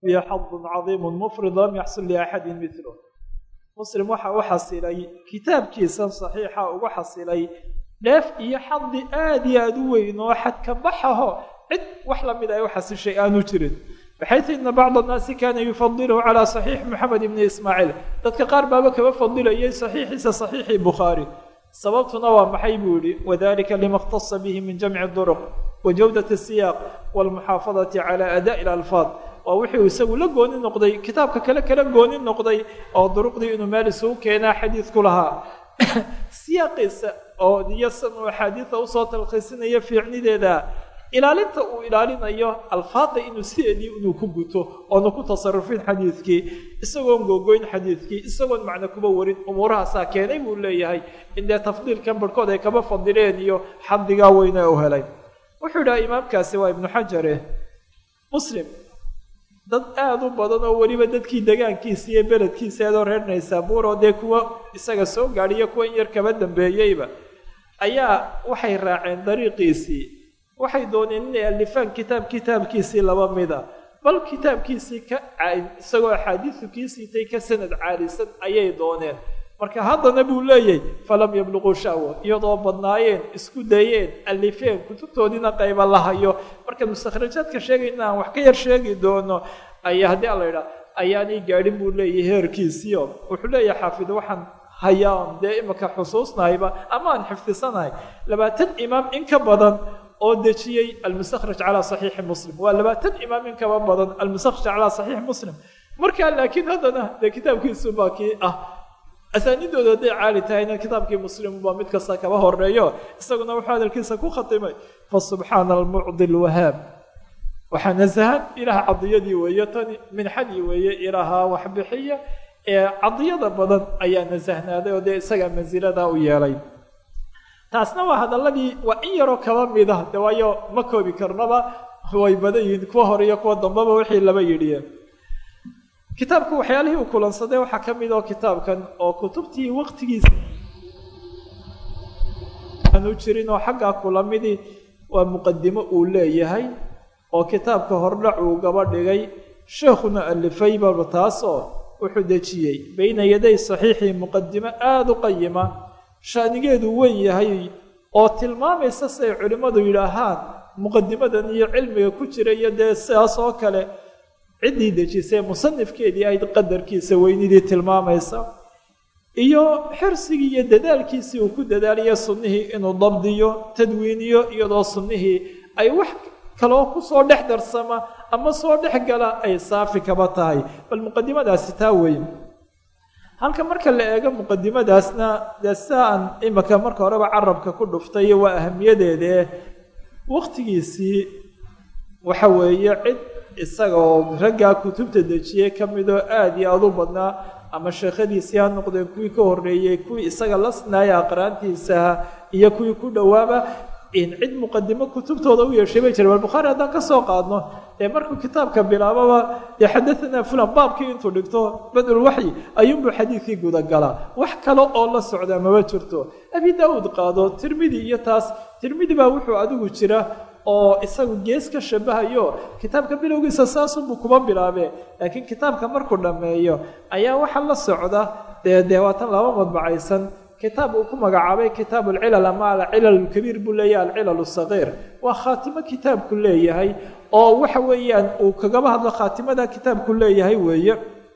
iyo xadun cadiimu mufrid lam yaxsul liaxadin milo muslim waxa u xasilay kitaabkiisan saxiixa ugu xasilay dheef iyo xadi aada iyo aada u weyn oo xadka baxaho cid wax lamid ay u xasishay aanu jirin baxaytu ina bacd annaasi kana yufadiluhu calaa saxiix moxamed ibni ismaaciil dadka qaar baaba kaba fadilayay saxiixiisa saxiixii bukhaari sababtuna waa maxay buu yihi wadalika lima اkhtasa bihi min jamci duruq wa jawdat الsiyaaq wاlmuxaafadati cala adaءi اlalfaad waa wuxuu isagu la gooni noqday kitaabka kale kala gooni noqday oo duruqdii inuu meel isugu keenaa xadiidku lahaa siyaaqiisa oo diyasan uu axaadiida usoo talkhiisinaya fiicnideeda ilaalinta uu ilaalinayo alfaada inuu sideedii inuu ku guto oonu ku tasarufin xadiidkii isagoon googoyn xadiidkii isagoon macno kuba warin umuurahaasaa keenay buu leeyahay in dee tafdiilkan barhkood ay kaba fadileen iyo xadigaa weyne u helay wuxuu idhaha imaamkaasi waa ibnu xajare muslim dad aada u badan oo weliba dadkii degaankiisa iyo beledkiisa eedoo reer naysaabuur oo dee kuwa isaga soo gaadhiyo kuwa in yar kaba dambeeyeyba ayaa waxay raaceen dariiqiisii waxay dooneen inay alifaan kitaab kitaabkiisii laba mida bal kitaabkiisii ka isagoo axaadiisu kii siitay ka sanad caalisan ayay dooneen marka haddana buu leeyahay falam yabluquu sha'wa iyadoo badnaayeen isku dayeen alifeen kutubtoodiina qayba la hayo marka mustakhrajaadka sheegay in aan wax ka yar sheegi doono ayaa haddii ala idhaa ayaanay gaadhin buu leeyahay heerkiisiio wuxuu leeyahay xaafid waxaan hayaan dee imaka xusuusnahayba ama aan xifdisanahay labaatan imaam in ka badan oo dejiyey almustakhraj calaa saxiixi muslim waa labaatan imaam in kaba badan almustakhraj calaa saxiixi muslim markaa laakiin haddana dee kitaabkiisu baa kii ah asaanidooda hadday caali tahayna kitaabkii muslim baa mid kasta kaba horeeyo isaguna wuxuu hadalkiisa ku khatimay fasubxaana almucdi lwahaab waxaa nasahan ilaah cadiyadii weeye tani minxadii weeye ilaaha waxbixiya ee cadiyada badan ayaa nasahnaaday oo dee isagaa mansiladaa u yeelay taasna waa hadaladii waa in yaroo kaba mida de waayo ma koobi karnaba way badan yihiin kuwa hore iyo kuwa dambeba wixii laba yidhiyeen kitaabku waxyaalihii uu kulansaday waxaa ka mid oo kitaabkan oo kutubtii waqtigiisa aanu jirin oo xaggaa kulamidii waa muqadimo uu leeyahay oo kitaabka hordhac uu gaba dhigay sheekhuna alifaybaba taasoo wuxuu dejiyey bayna yaday saxiixii muqadimo aada u qayima shaanigeedu weyn yahay oo tilmaamaysa siay culimmadu yidhaahaan muqadimadan iyo cilmiga ku jira iyo dee sidaas oo kale ciddii dejisay musanifkeedii ayd qadarkiisa weynidii tilmaamaysa iyo xirsigii iyo dadaalkiisii uu ku dadaalayo sunnihii inuu dabdiyo tadwiiniyo iyadoo sunnihii ay wax kaloo kusoo dhex darsama ama soo dhex gala ay saafi kaba tahay bal muqadimadaasi taa weyn halka marka la eego muqadimadaasna dee sidaa aan imika marka horeba carabka ku dhuftay waa ahamiyadeedee waktigiisii waxa weeye cid isagaoo raggaa kutubta dejiyey ka midoo aada iyo aada u badnaa ama sheekhadiisii ha noqdeen kuwii ka horreeyey kuwii isaga la sinaaya aqraantiisaha iyo kuwii ku dhowaaba in cid muqadimo kutubtooda u yeeshay bay jira bal bukhaari haddaan ka soo qaadno ee markuu kitaabka bilaababa dee xadaanaa fulan baabkii intuu dhigto badulwaxyi ayuunbuu xadiidkii gudagalaa wax kale oo la socdaa mama jirto abi daawuud qaado tirmidi iyo taas tirmidi baa wuxuu adigu jira oo isagu gees ka shabahayo kitaabka bilowgiisa saasunbuu kuma bilaabe laakiin kitaabka markuu dhammeeyo ayaa waxaa la socda dee dee waatan laba madbacaysan kitaab uu ku magacaabay kitaab alcilal ama alcilal alkabiir buu leeyahay alcilal sagiir waa khaatimo kitaabku leeyahay oo waxa weeyaan uu kagaba hadlo khaatimada kitaabku leeyahay weeye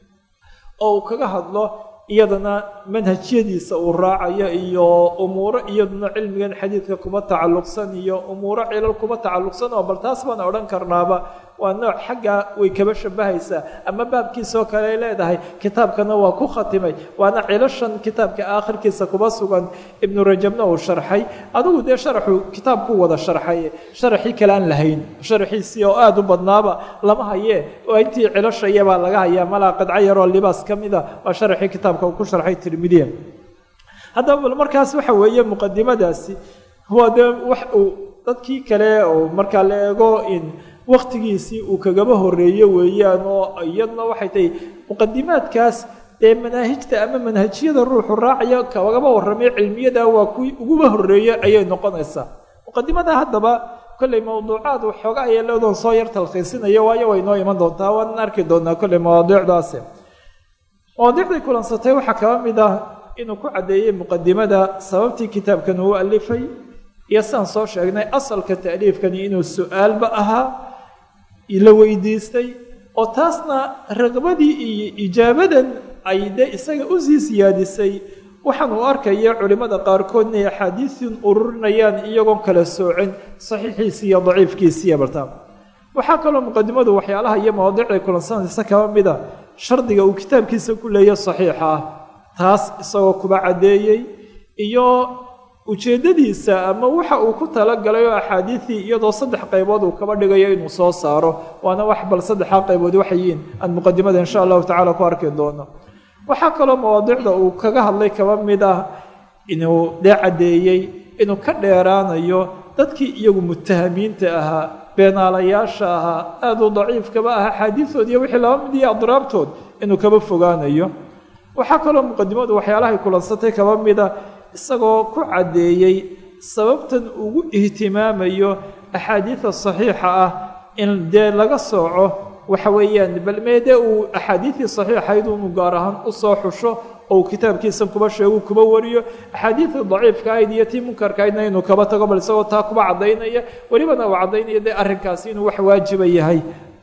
oo uu kaga hadlo iyadana manhajyadiisa uu raacayo iyo umuuro iyaduna cilmigan xadiidka kuma tacalluqsan iyo umuuro cilal kuma tacalluqsan oo bal taas baan odhan karnaaba waa nooc xaggaa way kaba shabahaysaa ama baabkiisaoo kale ay leedahay kitaabkana waa ku khatimay waana cilashan kitaabka aakhirkiisa kuba sugan ibnu rajabna uu sharxay adigu dee sharaxuu kitaabku wada sharxay sharaxii kale aan lahayn sharaxiisii oo aada u badnaaba lama hayee oo intii cilashayabaa laga hayaa malaa qadco yaroo libaas ka mida waa sharaxii kitaabka uu ku sharxay tirmidiya haddaba bal markaas waxa weeye muqadimadaasi waa dee wax uu dadkii kale oo markaa la eego in waktigiisii uu kagaba horeeyo weeyaan oo iyadna waxay tahay muqadimaadkaas dee manaahijta ama manhajiyada ruuxu raacaya kagaba warramay cilmiyada waa kuwii uguba horeeye ayay noqonaysaa muqadimada haddaba kolley mawduucaad waxooga aya leedoon soo yar talkhiisinayo waayo way noo iman doontaa waan arki doonaa kolley mawaadiicdaasi mawaadiicdii kulansatay waxaa kaba mid ah inuu ku caddeeyey muqadimada sababtii kitaabkan uu alifay iyo sidaan soo sheegnay asalka ta'liifkani inuu su-aalba ahaa la weydiistay oo taasna raqbadii iyo ijaabadan ay dee isaga usii siyaadisay waxaan uu arkaya culimmada qaarkood inay axaadiisin ururinayaan iyagoon kala soocin saxiixiisi iyo daciifkiisiiyo bartaa waxaa kaloo muqadimadu waxyaalaha iyo mawaadiicday kulansanaysa kaba mida shardiga uu kitaabkiisa ku leeya saxiixa ah taas isagoo kuba caddeeyey iyo ujeeddadiisa ama waxa uu ku talagalay oo axaadiidii iyadoo saddex qaybood uu kaba dhigayo inuu soo saaro waana wax bal saddexaa qaybood waxayiin aan muqadimada insha allahu tacala ku arki doono waxaa kaloo mawaadiicda uu kaga hadlay kaba mid ah inuu dee caddeeyey inuu ka dheeraanayo dadkii iyagu mutahamiinta ahaa beenaalayaasha ahaa aada u daciifkaba ah axaadiidood iyo wixii laba mid iyo adraabtood inuu kaba fogaanayo waxaa kaloo muqadimadu waxyaalahay kulansatay kaba mida isagoo ku caddeeyey sababtan ugu ihtimaamayo axaadiida saxiixa ah in dee laga sooco waxa weeyaan bal meedee uu axaadiidii saxiixayd unu gaar ahaan usoo xusho oo uu kitaabkiisa kuba sheegu kuba wariyo axaadiidii daciifka ahayd iyo tii munkarka ahaydna inuu kaba tago bal isagoo taa kuba caddaynaya welibana uu caddaynaya dee arrinkaasi inuu wax waajiba yahay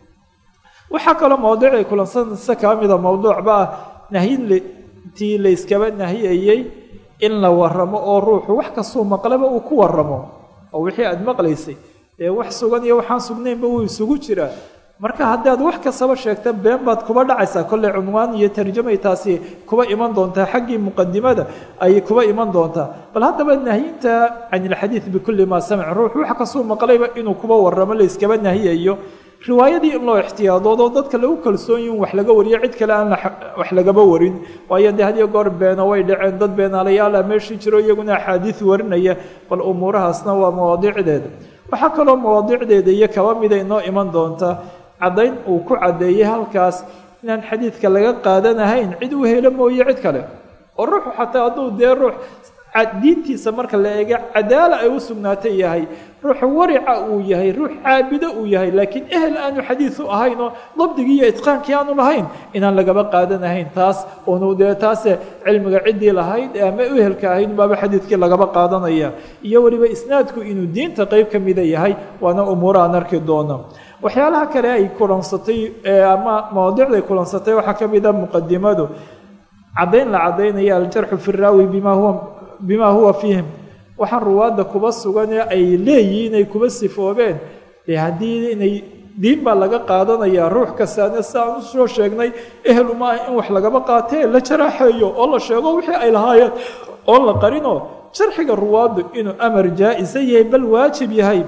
waxaa kaloo mawduucay kulansanaysa kaa mida mawduucba ah nahyintii layskaba nahiyayey in la waramo oo ruuxu wax kastuu maqlaba uu ku waramo oo wixii aada maqlaysay dee wax sugan iyo waxaan sugnaynba wuu isugu jiraa marka haddaad wax kastaba sheegta been baad kuba dhacaysaa kolley cunwaan iyo tarjamay taasi kuba iman doontaa xaggii muqadimada ayay kuba iman doontaa bal haddaba nahyinta can ilxadiid bikulli maa samic ruux wax kastuu maqlayba inuu kuba waramo layskaba nahiyayo riwaayadii in loo ixtiyaadoodo dadka lagu kalsoon yihin wax laga wariyo cid kale aan wax lagaba warin waayo dee hadiyo goor beeno way dhaceen dad beenaalayaala meeshii jiro iyaguna axaadiis warinaya bal umuurahaasna waa mawaadiicdeeda waxaa kaloo mawaadiicdeeda iyo kaba mida inoo iman doonta caddayn uu ku caddeeyey halkaas inaan xadiidka laga qaadanahayn cid u helo mooye cid kale oo ruuxu xataa hadduu dee ruux diintiisa marka la eega cadaala ay u sugnaatay yahay ruuxu warica uu yahay ruux caabido uu yahay laakiin ehel aanu xadiisu ahayn oo dabdigii iyo itqaankii aanu lahayn inaan lagaba qaadanahayn taas unu dee taase cilmiga ciddii lahayd ama ehelka ahayd baaba xadiidkii lagaba qaadanaya iyo weliba isnaadku inuu diinta qeyb ka mida yahay waana umuura aan arki doono waxyaalaha kale ay kulansatay ama mawaadicday kulansatay waxaa ka mida muqadimadu caddayn la caddaynaya aljarxu fi raawi bima huwa bima huwa fiihim waxaan ruwaadda kuba sugan ee ay leeyihiin ay kuba sifoobeen dee haddii inay diin baa laga qaadanayaa ruux kastaana si aan usoo sheegnay ehel uma ah in wax lagaba qaatee la jaraaxeeyo oo la sheego wixii ay lahaayeen oon la qarinoo jarxiga ruwaaddu inuu amar jaa-isa yahay bal waajib yahay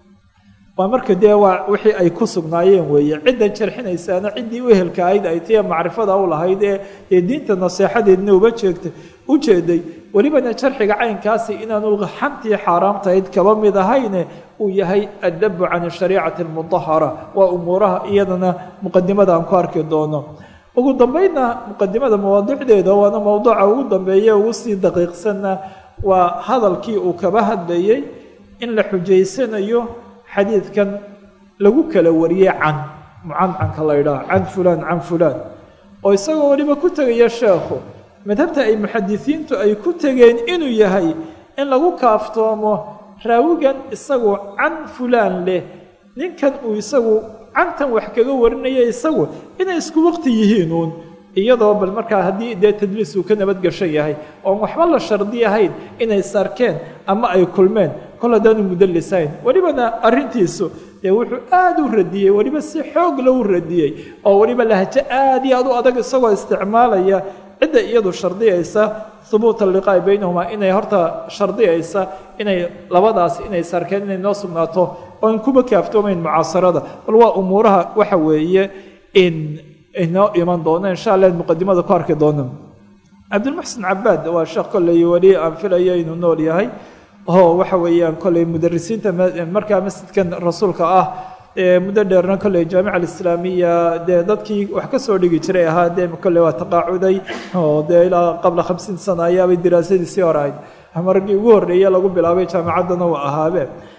waa marka dee waa wixii ay ku sugnaayeen weeye ciddan jarxinaysaana ciddii u ehelka ahayd ay tiya macrifada u lahayd ee ee diinta naseexadeedna uba jeegtay u jeeday welibana jarxiga caynkaasi inaanu xantii xaaraamtahayd kaba mid ahayne uu yahay addabu can shariicati almudahara waa umuuraha iyadana muqadimada aan ku arki doono ugu dambeydna muqadimada mawaadicdeeda waana mowduuca ugu dambeeye ugu sii daqiiqsanna waa hadalkii uu kaba hadlayey in la xujaysanayo xadiidkan lagu kala wariyey can mucancanka la ydhaha can fulaan can fulaan oo isagoo weliba ku tegaya sheekhu madhabta ay muxadisiintu ay ku tegeen inuu yahay in lagu kaaftoomo raawigan isagu can fulaan leh ninkan uu isagu cantan wax kaga warinaya isagu inay isku waqti yihiin uun iyadoo bal markaa haddii dee tadliis uu ka nabadgashan yahay oon waxba la shardi ahayn inay sarkeen ama ay kulmeen kol haddaanu mudalisayn welibana arrintiisu dee wuxuu aada u radiyey weliba si xoog la u radiyey oo weliba lahjo aada iyo aad u adag isagoo isticmaalaya cidda iyadu shardiyaysa hubuuta liqaa'i baynahumaa inay horta shardiyaysa inay labadaas inay sarkeen inay noo sugnaato oon kuba kaaftoomayn mucaasarada bal waa umuuraha waxa weeye in inoo iman doono insha allah muqadimada ku arki doono cabdilmuxsin cabaad waa sheekh kolley weli aan filaya inuu nool yahay oo waxa weeyaan kolley mudarisiinta markaa masjidkan rasuulka ah muddo dheerna kolley jaamica alislaamiya dee dadkii wax ka soo dhigi jiray ahaa dee kolley waa taqaacuday oo dee ilaa qabla khamsiin sana ayaabay diraasadiisii hore ahayd ama raggii ugu horreeye lagu bilaabay jaamicaddana waa ahaabeen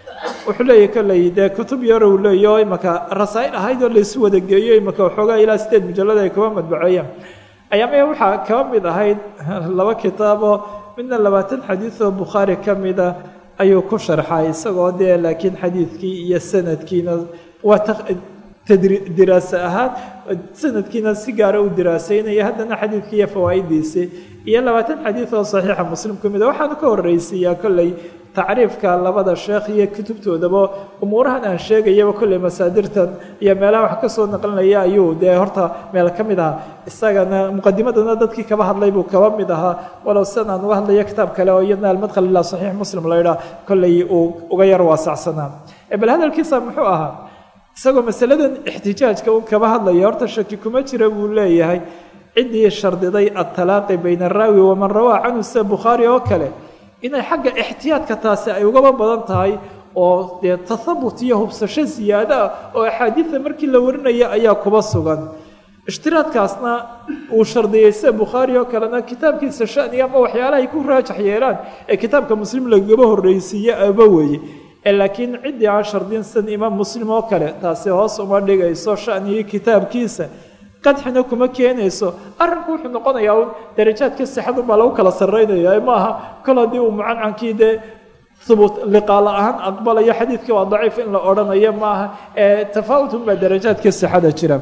wuxuu leeyahy kolley dee kutub yar uu leeyaho imaka rasaa'il ahayd oo laysu wada geeyo imaka waxoogaa ilaa sideed mujallada ay kuba madbaceeyeen ayaamaya waxaa kaba mid ahayd laba kitaaboo midna labaatan xadiid oo bukhaari ka mida ayuu ku sharxay isagoo dee laakiin xadiidkii iyo sanadkiina waa diraase ahaan sanadkiina si gaara u diraaseynaya haddana xadiidkii iyo fawaa'idiisii iyo labaatan xadiid oo saxiixa muslim ka mida waxaanu ka horreysiiyaa kolley tacriifka labada sheekh iyo kutubtoodaba umuurahan aan sheegayaba kolley masaadirtan iyo meelaha wax ka soo naqlinaya ayuu dee horta meel ka mid ahaa isagana muqadimadana dadkii kaba hadlay buu kaba mid ahaa walow sidan aan uga hadlayo kitaab kale oo iyadna almadkhal ilaa saxiix muslim la ydhaah kolley uu uga yar waasacsanaa bal hadalkiisa muxuu ahaa isagoo masaladan ixtijaajka un kaba hadlaya horta shaki kuma jira buu leeyahay ciddii shardiday atalaaqi bayna araawi waman rawaa canhu sida bukhaari oo kale inay xagga ixtiyaadka taasi ay ugaba badan tahay oo dee tathabut iyo hubsasho siyaado ah oo axaadiida markii la warinaya ayaa kuba sugan ishtiraadkaasna uu shardiyey sida bukhaari oo kalena kitaabkiisa shaniga ama waxyaalahay ku raajax yeelaan ee kitaabka muslim lagaba horreysiiye aba weeye laakiin ciddii aan shardin san imaam muslim oo kale taasi hoos uma dhigayso shanigii kitaabkiisa qadxina kuma keenayso arrinku wuxuu noqonayaa un darajaadka sixadun baa lagu kala sarraynaya maaha kol haddii uu mucancankii dee hubuut liqaala ahaan aqbalayo xadiidkii waa daciif in la odhanayo maaha ee tafaawutun baa darajaadka sixada jira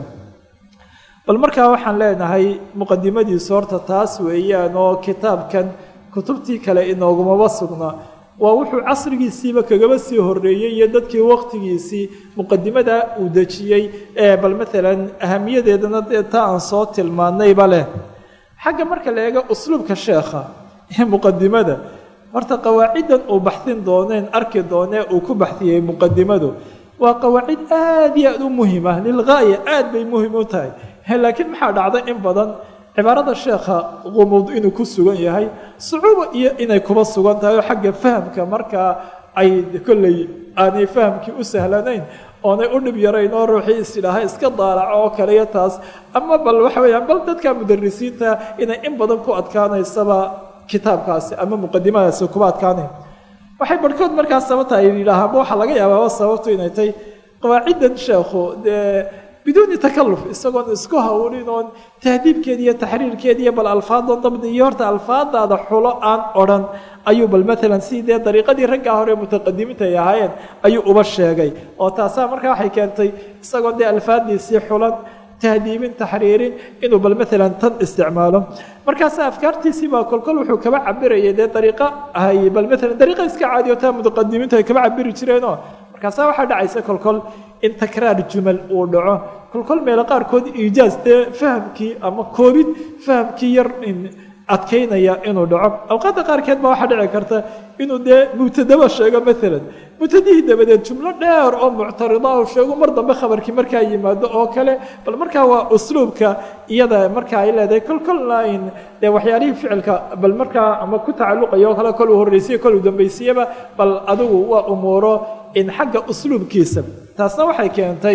bal markaa waxaan leenahay muqadimadiisu horta taas weeyaan oo kitaabkan kutubtii kale inoogumaba sugna waa wuxuu casrigiisiiba kagaba sii horeeyey iyo dadkii waqtigiisii muqadimada uu dejiyey ee bal maalan ahamiyadeedana dee taa aan soo tilmaanayba leh xagga marka la eego usluubka sheekha ee muqadimada horta qawaaciddan uu baxsin dooneen arki doonee uu ku baxsiyey muqadimadu waa qawaacid aad iyo aad u muhima lilgaaya aad bay muhim u tahay laakiin maxaa dhacday in badan cibaarada sheekha qumuud inuu ku sugan yahay sucuuba iyo inay kuba sugan tahay oo xagga fahamka markaa ay kolley aanay fahamkii u sahlanayn oonay u dhib yarayn oo ruuxii isidhaaha iska daalaco oo kale iyo taas ama bal waxa weeyaan bal dadka mudarisiinta inay in badan ku adkaanaysaba kitaabkaasi ama muqadimadaasi kuba adkaanayn waxay barhkood markaas sababta ay yidhaahaanba waxaa laga yaabaaba sababtu inay tahay qawaaciddan sheekhu dee biduuni takaluf isagoon isku hawlin oon tahdiibkeeda iyo taxriirkeeda iyo bal alfaadoo dabdi iyo horta alfaadaada xulo aan odhan ayuu bal maalan si dee dariiqadii raggaa hore mutaqadimiinta ay ahaayeen ayuu uba sheegay oo taasaa markaa waxay keentay isagoon dee alfaadiisii xulan tahdiibin taxriirin inuu bal maalan tan isticmaalo markaasa afkaartiisii baa kolkol wuxuu kaba cabirayay dee dariiqa ahay bal maalan dariiqa iska caadiyo taa mutaqadimiintu ay kaba cabiri jireenoo markaasa waxaa dhacaysa kolkol in takraar jumal uu dhaco kolkol meelo qaarkood iijaaz dee fahamkii ama koobid fahamkii yar adkaynaya inuu dhaco awqaadda qaarkeed baa waxaa dhici karta inuu dee mubtadaba sheego maalan mubtadihii dabadeed jumlo dheer oo muctarida u sheego mar dambe khabarkii markaa yimaado oo kale bal markaa waa usluubka iyada markaa ay leedahay kol kolna in dee waxyaalihii ficilka bal markaa ama ku tacalluqaya oo kale kol uu horreysiye kol uu dambaysiyaba bal adigu waa umuuro in xagga usluubkiisa taasna waxay keentay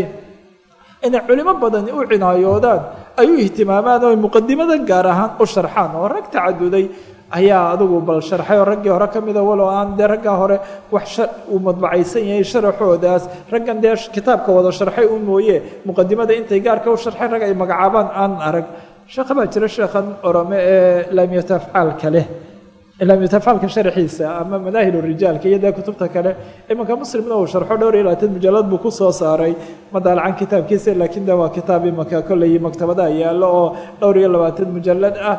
inay culimo badani u cinaayoodaan ay u ihtimaamaan oo muqadimada gaar ahaan u sharxaan oo rag tacaduday ayaa adigu bal sharxay oo raggii hore ka mida walow aan dee raggaa hore wax uu madbacaysan yahay sharaxoodaas raggan dee kitaabka wada sharxay u mooye muqadimada intay gaarka u sharxay rag ay magacaabaan aan arag sheekha baa jira sheekhan orome ee laamiyatafcaalka leh laamiyatafcaalka sharxiisa ama manaahil rijaalka iyo dee kutubta kale imanka muslimna uu sharxo dhowr iyo labaatan mujallad buu kusoo saaray madaalacan kitaabkiisa laakiin de waa kitaab imanka kolley maktabadaha yaallo oo dhowr iyo labaatan mujallad ah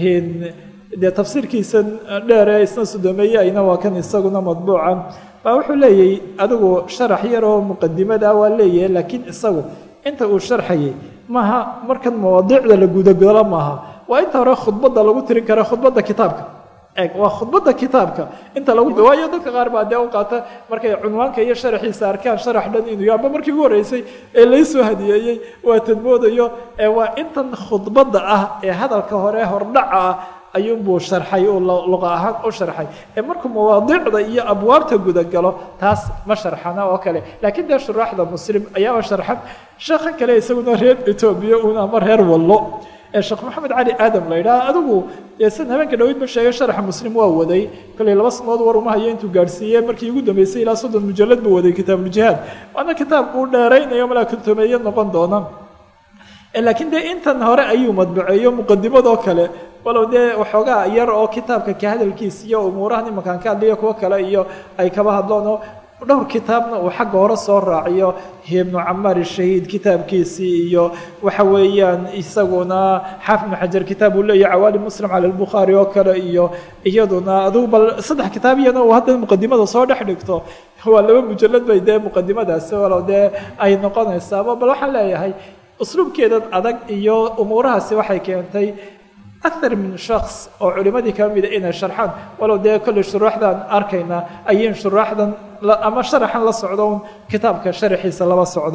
dee tafsiirkiisan dheere isna sudomeeye ayna waa kan isaguna madbuuca baa wuxuu leeyahy adigu sharax yar oo muqadimada waa leeyahay laakiin isagu inta uu sharxayay maaha markan mawaadiicda la gudagalo maaha waa inta hore khudbadda lagu tirin kara khudbadda kitaabka eg waa khudbadda kitaabka inta lagu waayo dadka qaar baa dee u qaata markay cunwaanka iyo sharaxiisa arkaan sharax dhan inuu amba markii ugu horreysay ee laysoo hadiyeeyey waa tadmoodayo ee waa intan khudbadda ah ee hadalka hore hordhaca ah ayuunbuu sharxay uu luqa ahaan u sharxay ee markuu mawaadiicda iyo abwaabta gudagalo taas ma sharxana oo kale laakiin dee shuraaxda muslim ayaaba sharxan sheekhan kale isaguna reer etoobiya un ama reer wallo ee sheekh maxamed cali aadam la yidhaha adigu san habeenka dhaweyd ma sheegay sharaxa muslim waa waday kolley laba sanood war uma hayo intuu gaadhsiiyey markii ugu dambeysay ilaa soddon mujalad buu waday kitaabuljihaad waana kitaab uu dheeraynayo malaa kuntumeeye noqon doona laakiin dee intan hore ayuu madbaceeyo muqadimadoo kale walow dee waxoogaa yar oo kitaabka ka hadalkiis iyo umuurahan imankaan ka hadliyo kuwo kale iyo ay kaba hadloonoo dhowr kitaabna uu xagga hore soo raaciyo ibnu camaar shahiid kitaabkiisii iyo waxa weeyaan isaguna xaafid ibnu xajar kitaab uu leeyahy cawaali muslim cala albukhaari oo kale iyo iyaduna adugu bal saddex kitaab iyana uu haddana muqadimada soo dhex dhigto waa laba mujalad bay dee muqadimadaasi walow dee ay noqonaysaaba bal waxaan leeyahay usluubkeedan adag iyo umuurahaasi waxay keentay akar min shaks oo culimadii ka mida inay sharxaan walow dee kolley shuruuxdan arkayna ayin shuruuxdan ama sharaxan la socdo un kitaabka sharaxiisa laba socdo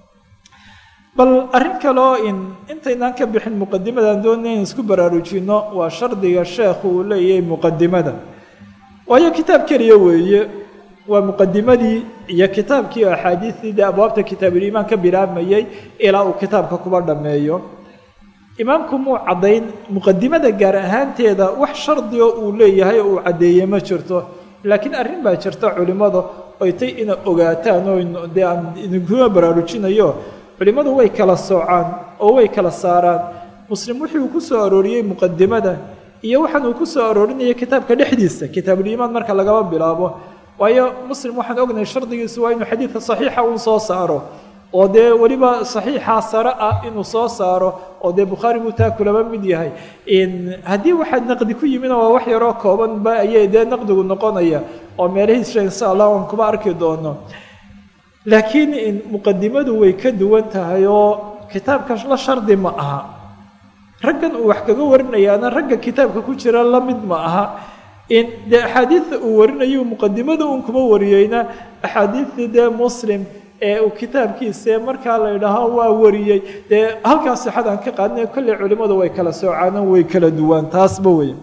bal arrin kaleo in intaynaan ka bixin muqadimadan doonay in isku baraarujino waa shardiga sheekhu uu leeyahay muqadimada waayo kitaab keliya weeye waa muqadimadii iyo kitaabkii axaadiistii dee abwaabta kitaabuliimaan ka bilaabmayey ilaa uu kitaabka kuba dhammeeyo imaamku muu caddayn muqadimada gaar ahaanteeda wax shardigo uu leeyahay oo uu caddeeye ma jirto laakiin arrin baa jirta culimmada oy tay ina ogaataan oo dee aan idinkuma baraarujinayo culimmadu way kala soocaan oo way kala saaraan muslim wixii uu ku soo arooriyey muqadimada iyo waxaan uu ku soo aroorinaya kitaabka dhexdiisa kitaabuliimaan marka lagaba bilaabo waayo muslim waxaan ognahay shardigiisu waa inuu xadiidka saxiixa uun soo saaro oo dee weliba saxiixaa sare ah inuu soo saaro oo dee bukhaari buu taa kulaba mid yahay haddii waxaa naqdi ku yimina waa wax yaroo koobanba ayay dee naqdigu noqonaya oo meelahiisa insha allah aan kuma arki doono laakiin muqadimadu way ka duwan tahay oo kitaabka la shardi ma aha raggan uu wax kaga warinayaana ragga kitaabka ku jira la mid ma aha dee axaadiidta uu warinayo muqadimada uun kuma wariyeyna axaadiidtii dee muslim ee uu kitaabkiisa markaa la idhaaho waa wariyey dee halkaa sixadaan ka qaadinay kolley culimmadu way kala soocaanan way kala duwaan taasba wey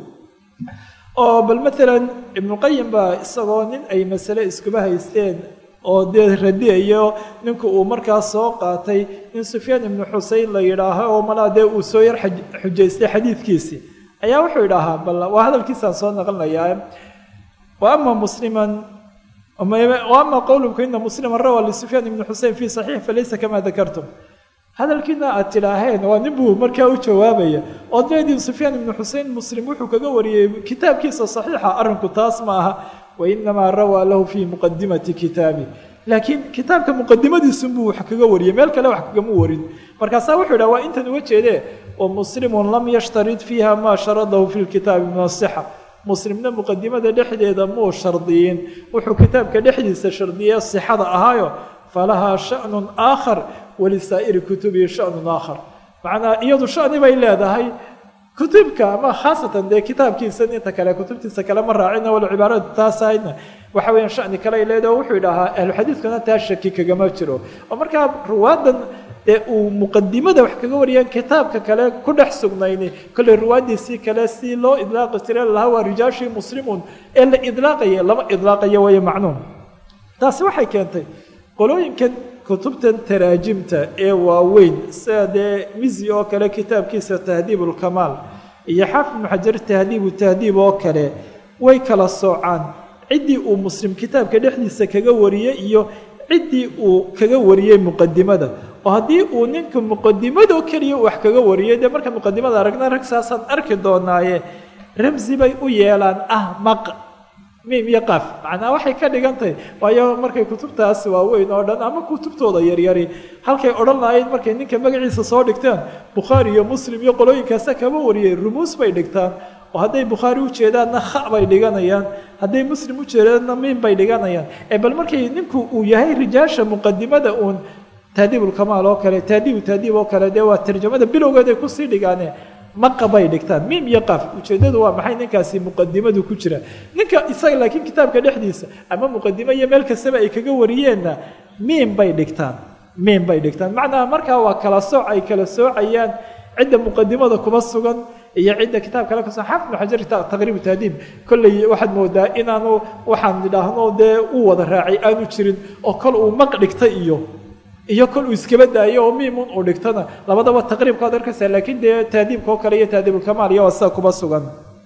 oo bal maalan ibnuqayim baa isagoo nin ay masale iskuba haysteen oo dee radiyayo ninku uu markaa soo qaatay in sufyaan ibnu xusein la yidhaaho oo malaa dee uu soo yar xujaystay xadiidkiisii ayaa wuxuu idhaahaa bal waa hadalkiisaan soo naqlinayaa wa ama musliman ama qowlku ina muslima rawa lisufyaan ibni xusein fi saxiix falaysa kama dakartum hadalkiina aad tidhaaheen waa nin buu markaa u jawaabaya ood leediin sufyaan ibnu xusein muslim wuxuu kaga wariyey kitaabkiisa saxiixa arrinku taas ma aha wainamaa rawaa lahu fii muqadimati kitaabi laakiin kitaabka muqadimadiisunbuu wax kaga wariyey meel kale wax kagama warin markaasaa wuxuu idhaha waa intan uga jeedee wa muslimun lam yashtarid fiiha maa sharadahu fi lkitaabi min asixa muslimna muqadimada dhexdeeda muu shardiyin wuxuu kitaabka dhexdiisa shardiyey sixada ahaayo falahaa shanun aakhar walisaa'iri kutubihi shanun aakhar macnaa iyadu shani bay leedahay kutubka ama khaasatan dee kitaabkiisan inta kale kutubtiisa kale ma raacina wala cibaaradu taas ahayna waxa weeyaan shani kale ay leedahay wuxuu idhahaa ahluxadiidkuna taa shaki kagama jiro oo markaa ruwaadan dee uu muqadimada wax kaga wariyaan kitaabka kale ku dhex sugnayni kolley ruwaadiisii kale si loo idlaaqi jira lahaa waa rijaashii muslimuun ee la idlaaqaya lama idlaaqayo waya macnuum taasi waxay keentay qolooyinkan kutubtan taraajimta ee waaweyn sida dee mizi oo kale kitaabkiisa tahdiib ulkamaal iyo xaafid ibnu xajar tahdiibu tahdiib oo kale way kala soocaan ciddii uu muslim kitaabka dhexdiisa kaga wariyey iyo ciddii uu kaga wariyey muqadimada oo haddii uu ninka muqadimadoo keliya wax kaga wariyey dee marka muqadimada aragna rag saasaan arki doonaaye ramsi bay u yeelaan ah maq miim iyo qaaf macnaa waxay ka dhigan tahay waayo markay kutubtaas waaweyn oo dhan ama kutubtooda yaryari halkay odhan lahayn markay ninka magaciisa soo dhigtaan bukhaari iyo muslim iyo qolooyinkaasa kama wariyey rumuus bay dhigtaan oo hadday bukhaari u jeedaanna kha bay dhiganayaan hadday muslim u jeedaanna miim bay dhiganayaan ee bal markay ninku uu yahay rijaasha muqadimada uun tahdiibulkamaal oo kale tahdiibu tahdiib oo kale dee waa tarjamada bilowgeed ay kusii dhigaane maqa bay dhigtaan miim iyo qaaf ujeeddadu waa maxay ninkaasi muqadimadu ku jira ninka isaga laakiin kitaabka dhexdiisa ama muqadimo iyo meel kastaba ay kaga wariyeenna miim bay dhigtaan miim bay dhigtaan macnaha markaa waa kala sooc ay kala soocayaan cidda muqadimada kuma sugan iyo cidda kitaab kale kaso xaafid ibnu xajar taqriibu tahdiib kolley waxaad moodaa inaanu waxaan idhaahno dee u wada raacay aanu jirin oo kol uu maq dhigtay iyo iyo kol uu iskaba daayo oo miimun uu dhigtana labadaba taqriibkaad arkaysaa laakiin dee taadiibka oo kale iyo taadiibulkamaal iyo waa sida kuba sugan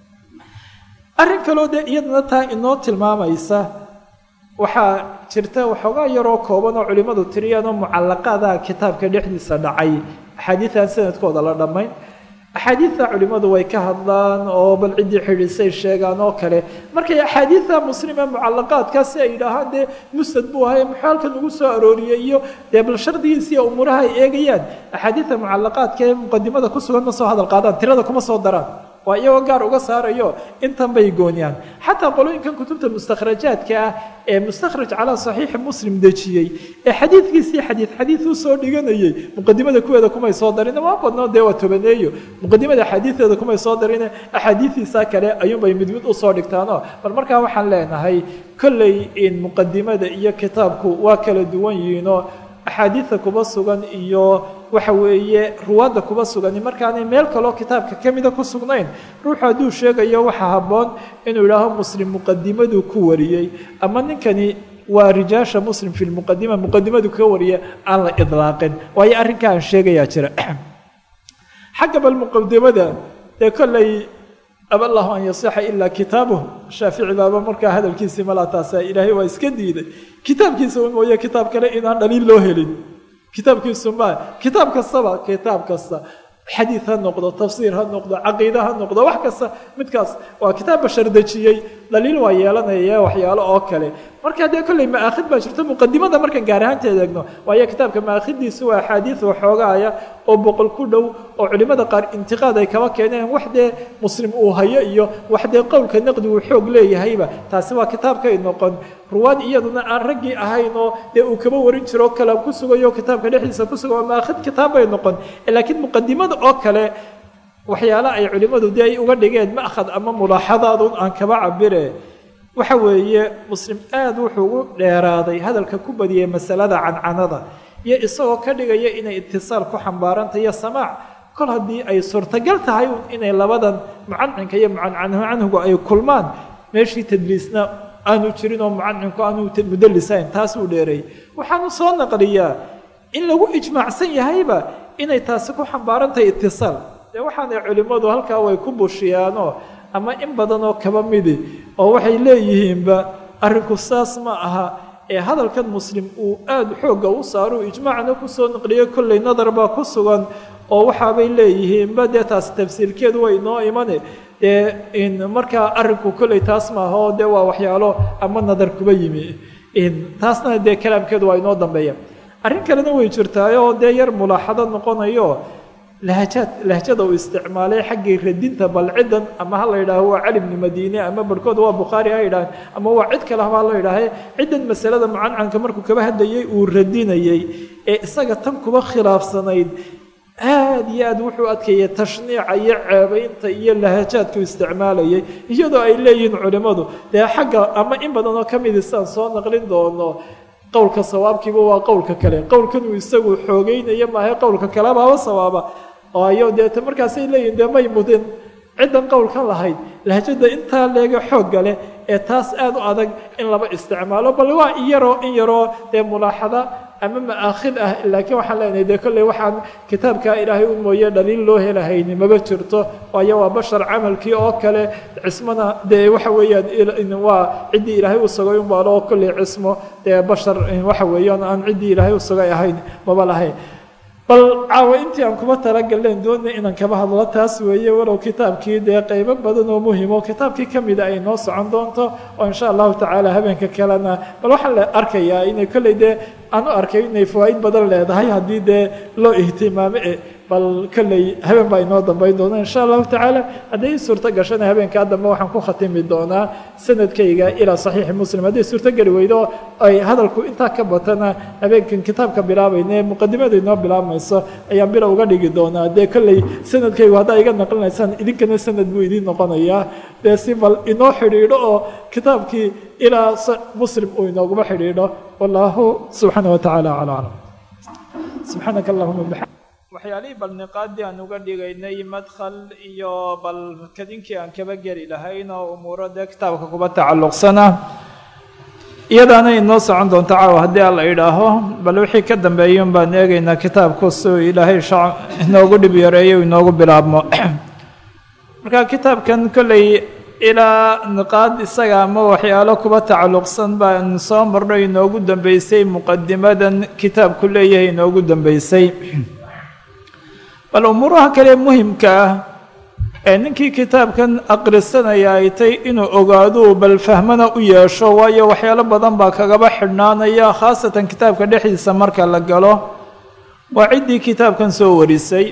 arrin kaloo dee iyadana taa inoo tilmaamaysa waxaa jirta waxoogaa yaroo kooban oo culimmadu tiriyaan oo mucallaqaada kitaabka dhexdiisa dhacay axaadiidan sanadkooda la dhammayn axaadiidta culimmadu way ka hadlaan oo bal ciddii xidhiisay sheegaan oo kale markay axaadiidta muslime mucallaqaadkaasi ay yidhaahaan dee musnad buu ahay muxuu halkan ugu soo arooriyey iyo dee bal shardigiisa iyo umuuraha ay eegayaan axaadiidta mucallaqaadka ee muqadimada ku sugan ma soo hadal qaadaan tirada kuma soo daraan waa iyagoo gaar uga saarayo intan bay gooniyaan xataa qolooyinkan kutubta mustakhrajaadka ah ee mustakhraj calaa saxiixi muslim dejiyey ee xadiidkiisii xadiid xadiid u soo dhiganayey muqadimada kuweeda kumay soo darin waa badnoo dee waa tobaneeyo muqadimada axaadiideeda kumay soo darine axaadiidiisa kale ayuunbay mid mid usoo dhigtaano bal markaa waxaan leenahay kolley in muqadimada iyo kitaabku waa kala duwan yihiinoo axaadiidta kuba sugan iyo waxa weeye ruwaadda kuba sugani markaanay meel kaloo kitaabka ka mida ku sugnayn ruuxu hadduu sheegayo waxaa habboon inuu idhaaho muslim muqadimaduu ku wariyey ama ninkani waa rijaasha muslim fi lmuqadima muqadimadu ka wariya aan la idlaaqin waayo arrinkaa aan sheegayaa jira xagga bal muqadimada dee kolley aballahu an yasixa ilaa kitaabuh shaafici baaba markaa hadalkiisii malaa taasa ilaahay waa iska diiday kitaabkiisa un mooye kitaab kale inaan dhaliil loo helin kitaabkiisu ma kitaab kastaba kitaab kasta xadiid ha noqdo tafsiir ha noqdo caqiide ha noqdo wax kasta midkaas waa kitaab bashar dejiyey dhaliil waa yeelanaya waxyaalo oo kale marka dee kolley maakhid baa jirto muqadimada markaan gaar ahaanteed eegno waayo kitaabka maakhidiisu waa axaadiid waxoogaaya oo boqol ku dhow oo culimmada qaar intiqaad ay kaba keeneen wax dee muslim uu hayo iyo wax dee qowlka naqdi uu xoog leeyahayba taasi waa kitaabkay noqon ruwaad iyaduna aan raggii ahayn oo dee uu kaba warin jiro kalaam ku sugayo kitaabka dhexdiisa ku suga waa maakhid kitaab bay noqon laakiin muqadimada oo kale waxyaala ay culimmadu dee ay uga dhigeen ma'khad ama mulaaxadaadun aan kaba cabire waxa weeye muslim aada wuxuu ugu dheeraaday hadalka ku badiyey masalada cancanada iyo isagoo ka dhigaya inay itisaal ku xambaarantay iyo samaac kol haddii ay suurtagal tahay inay labadan mucancinka iyo mucancanhu ay kulmaan meeshii tadliisna aanu jirin oo mucancinku aanu mudalisayn taas uu dheereeyey waxaanu soo naqliyaa in lagu ijmaacsan yahayba inay taasi ku xambaarantahay itisaal dee waxaanay culimmadu halkaa way ku bushiyaanoo ama in badan oo kaba midi oo waxay leeyihiinba arrinku saas ma aha ee hadalkan muslim uu aada xoogga u saaro ijmaacna kusoo naqliyo kolley nadar baa ku sugan oo waxaabay leeyihiinba dee taas tafsiirkeedu way noo imane dee in markaa arrinku kolley taas maaha oo dee waa waxyaalo ama nadar kuba yimi taasna dee kalaamkeedu waa inoo dambeeya arrin kalena way jirtaayoo dee yar mulaaxado noqonayo lahjaad lahjada uu isticmaalay xaggii radinta bal ciddan ama ha la yidhaaho waa cali bni madiine ama barhkood waa bukhaari ha yidhaaheen ama waa cid kale ha la yidhaahe ciddan masalada mucancanka markuu kaba hadlayay uu radinayey ee isaga tan kuba khilaafsanayd aada iyo aad wuxuu adkeeyey tashniica iyo ceebaynta iyo lahajaadku isticmaalayay iyadoo ay leeyihiin culimmadu dee xagga ama in badan oo ka midisaan soo naqlin doono qowlka sawaabkiiba waa qowlka kale qowlkanuu isagu xoogeynayo maaha qowlka kalebaaba sawaaba ayo deeta markaasay leeyihin dee may mudin ciddan qowlkan lahayd lahjada intaa leega xoogga leh ee taas aada u adag in laba isticmaalo bal waa in yaroo in yaroo dee mulaaxada ama ma'aakhid ah laakiin waxaan leenahay dee kolley waxaan kitaabkaa ilaahay u mooye dhaliil loo helahayni maba jirto waayo waa bashar camalkii oo kale cismona dee waxa weeyaan waa ciddii ilaahay u sugay unbaalo oo kolley cismo dee bashar waxa weeyaan aan ciddii ilaahay u sugay ahayn maba lahayn bal caawa intii aan kuma talagalleen doona inaan kaba hadlo taas weeye walow kitaabkii dee qaybo badan oo muhimo kitaabkii ka mida ay noo socon doonto oo insha allahu tacaala habeenka kalena bal waxaan la arkayaa inay kolley dee aan u arkay inay fawaa'id badan leedahay haddii dee loo ihtimaamo e bal kolley habeen baa inoo dambayn doona insha allahu tacaala hadday suurto gashana habeenkaa dambe waxaan ku khatimi doonaa sanadkayga ilaa saxiixi muslim hadday suurto geli weydo ay hadalku intaa ka batana habeenkan kitaabka bilaabayna ee muqadimada inoo bilaabmayso ayaan bila uga dhigi doonaa dee kolley sanadkaygu haddaa iga naqlinaysaan idinkana sanad buu idiin noqonayaa dee si bal inoo xidhiidho oo kitaabkii ilaa muslim uu inooguma xidhiidho wallahu subxaana wa tacaala acla aclam subxaanaka allahuma bixam waxyaalihii bal niqaadii aan uga dhigaynay madkhal iyo bal kadinkii aan kaba geli lahayn oo umuuro dee kitaabka kuba tacalluqsana iyadaana inoo socon doonto caawa haddii alla idhaaho bal wixii ka dambeeya un baan eegaynaa kitaabku siuu ilaahay shac inoogu dhib yareeyo inoogu bilaabmo marka kitaabkan kolley ilaa niqaad isaga ama waxyaalo kuba tacalluqsan baan soo marno inoogu dambeysay muqadimadan kitaabku leeyahay inoogu dambeysay bal umuuraha kale muhimka ah ee ninkii kitaabkan aqrisanaya ay tay inuu ogaaduu bal fahmana u yeesho waayo waxyaalo badan baa kagaba xidhnaanaya khaasatan kitaabka dhexdiisa marka la galo waa ciddii kitaabkan soo warisay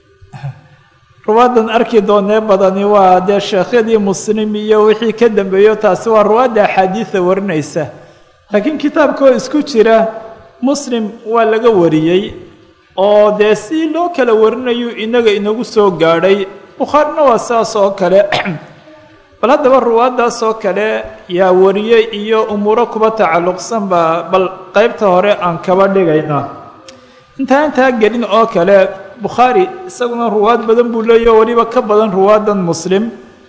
ruwaadan arki doonee badani waa dee sheekhyadii muslim iyo wixii ka dambeeyo taasi waa ruwaadda axaadiida warinaysa laakiin kitaabkaoo isku jira muslim waa laga wariyey oo dee si loo kala warinayu inaga inagu soo gaadhay bukhaarina waa saas oo kale bal haddaba ruwaaddaas oo kale yaa wariyey iyo umuuro kuba tacalluqsan baa bal qeybta hore aan kaba dhigaynaa intaa intaa gelin oo kale bukhaari isaguna ruwaad badan buu leeyahy o weliba ka badan ruwaadan muslim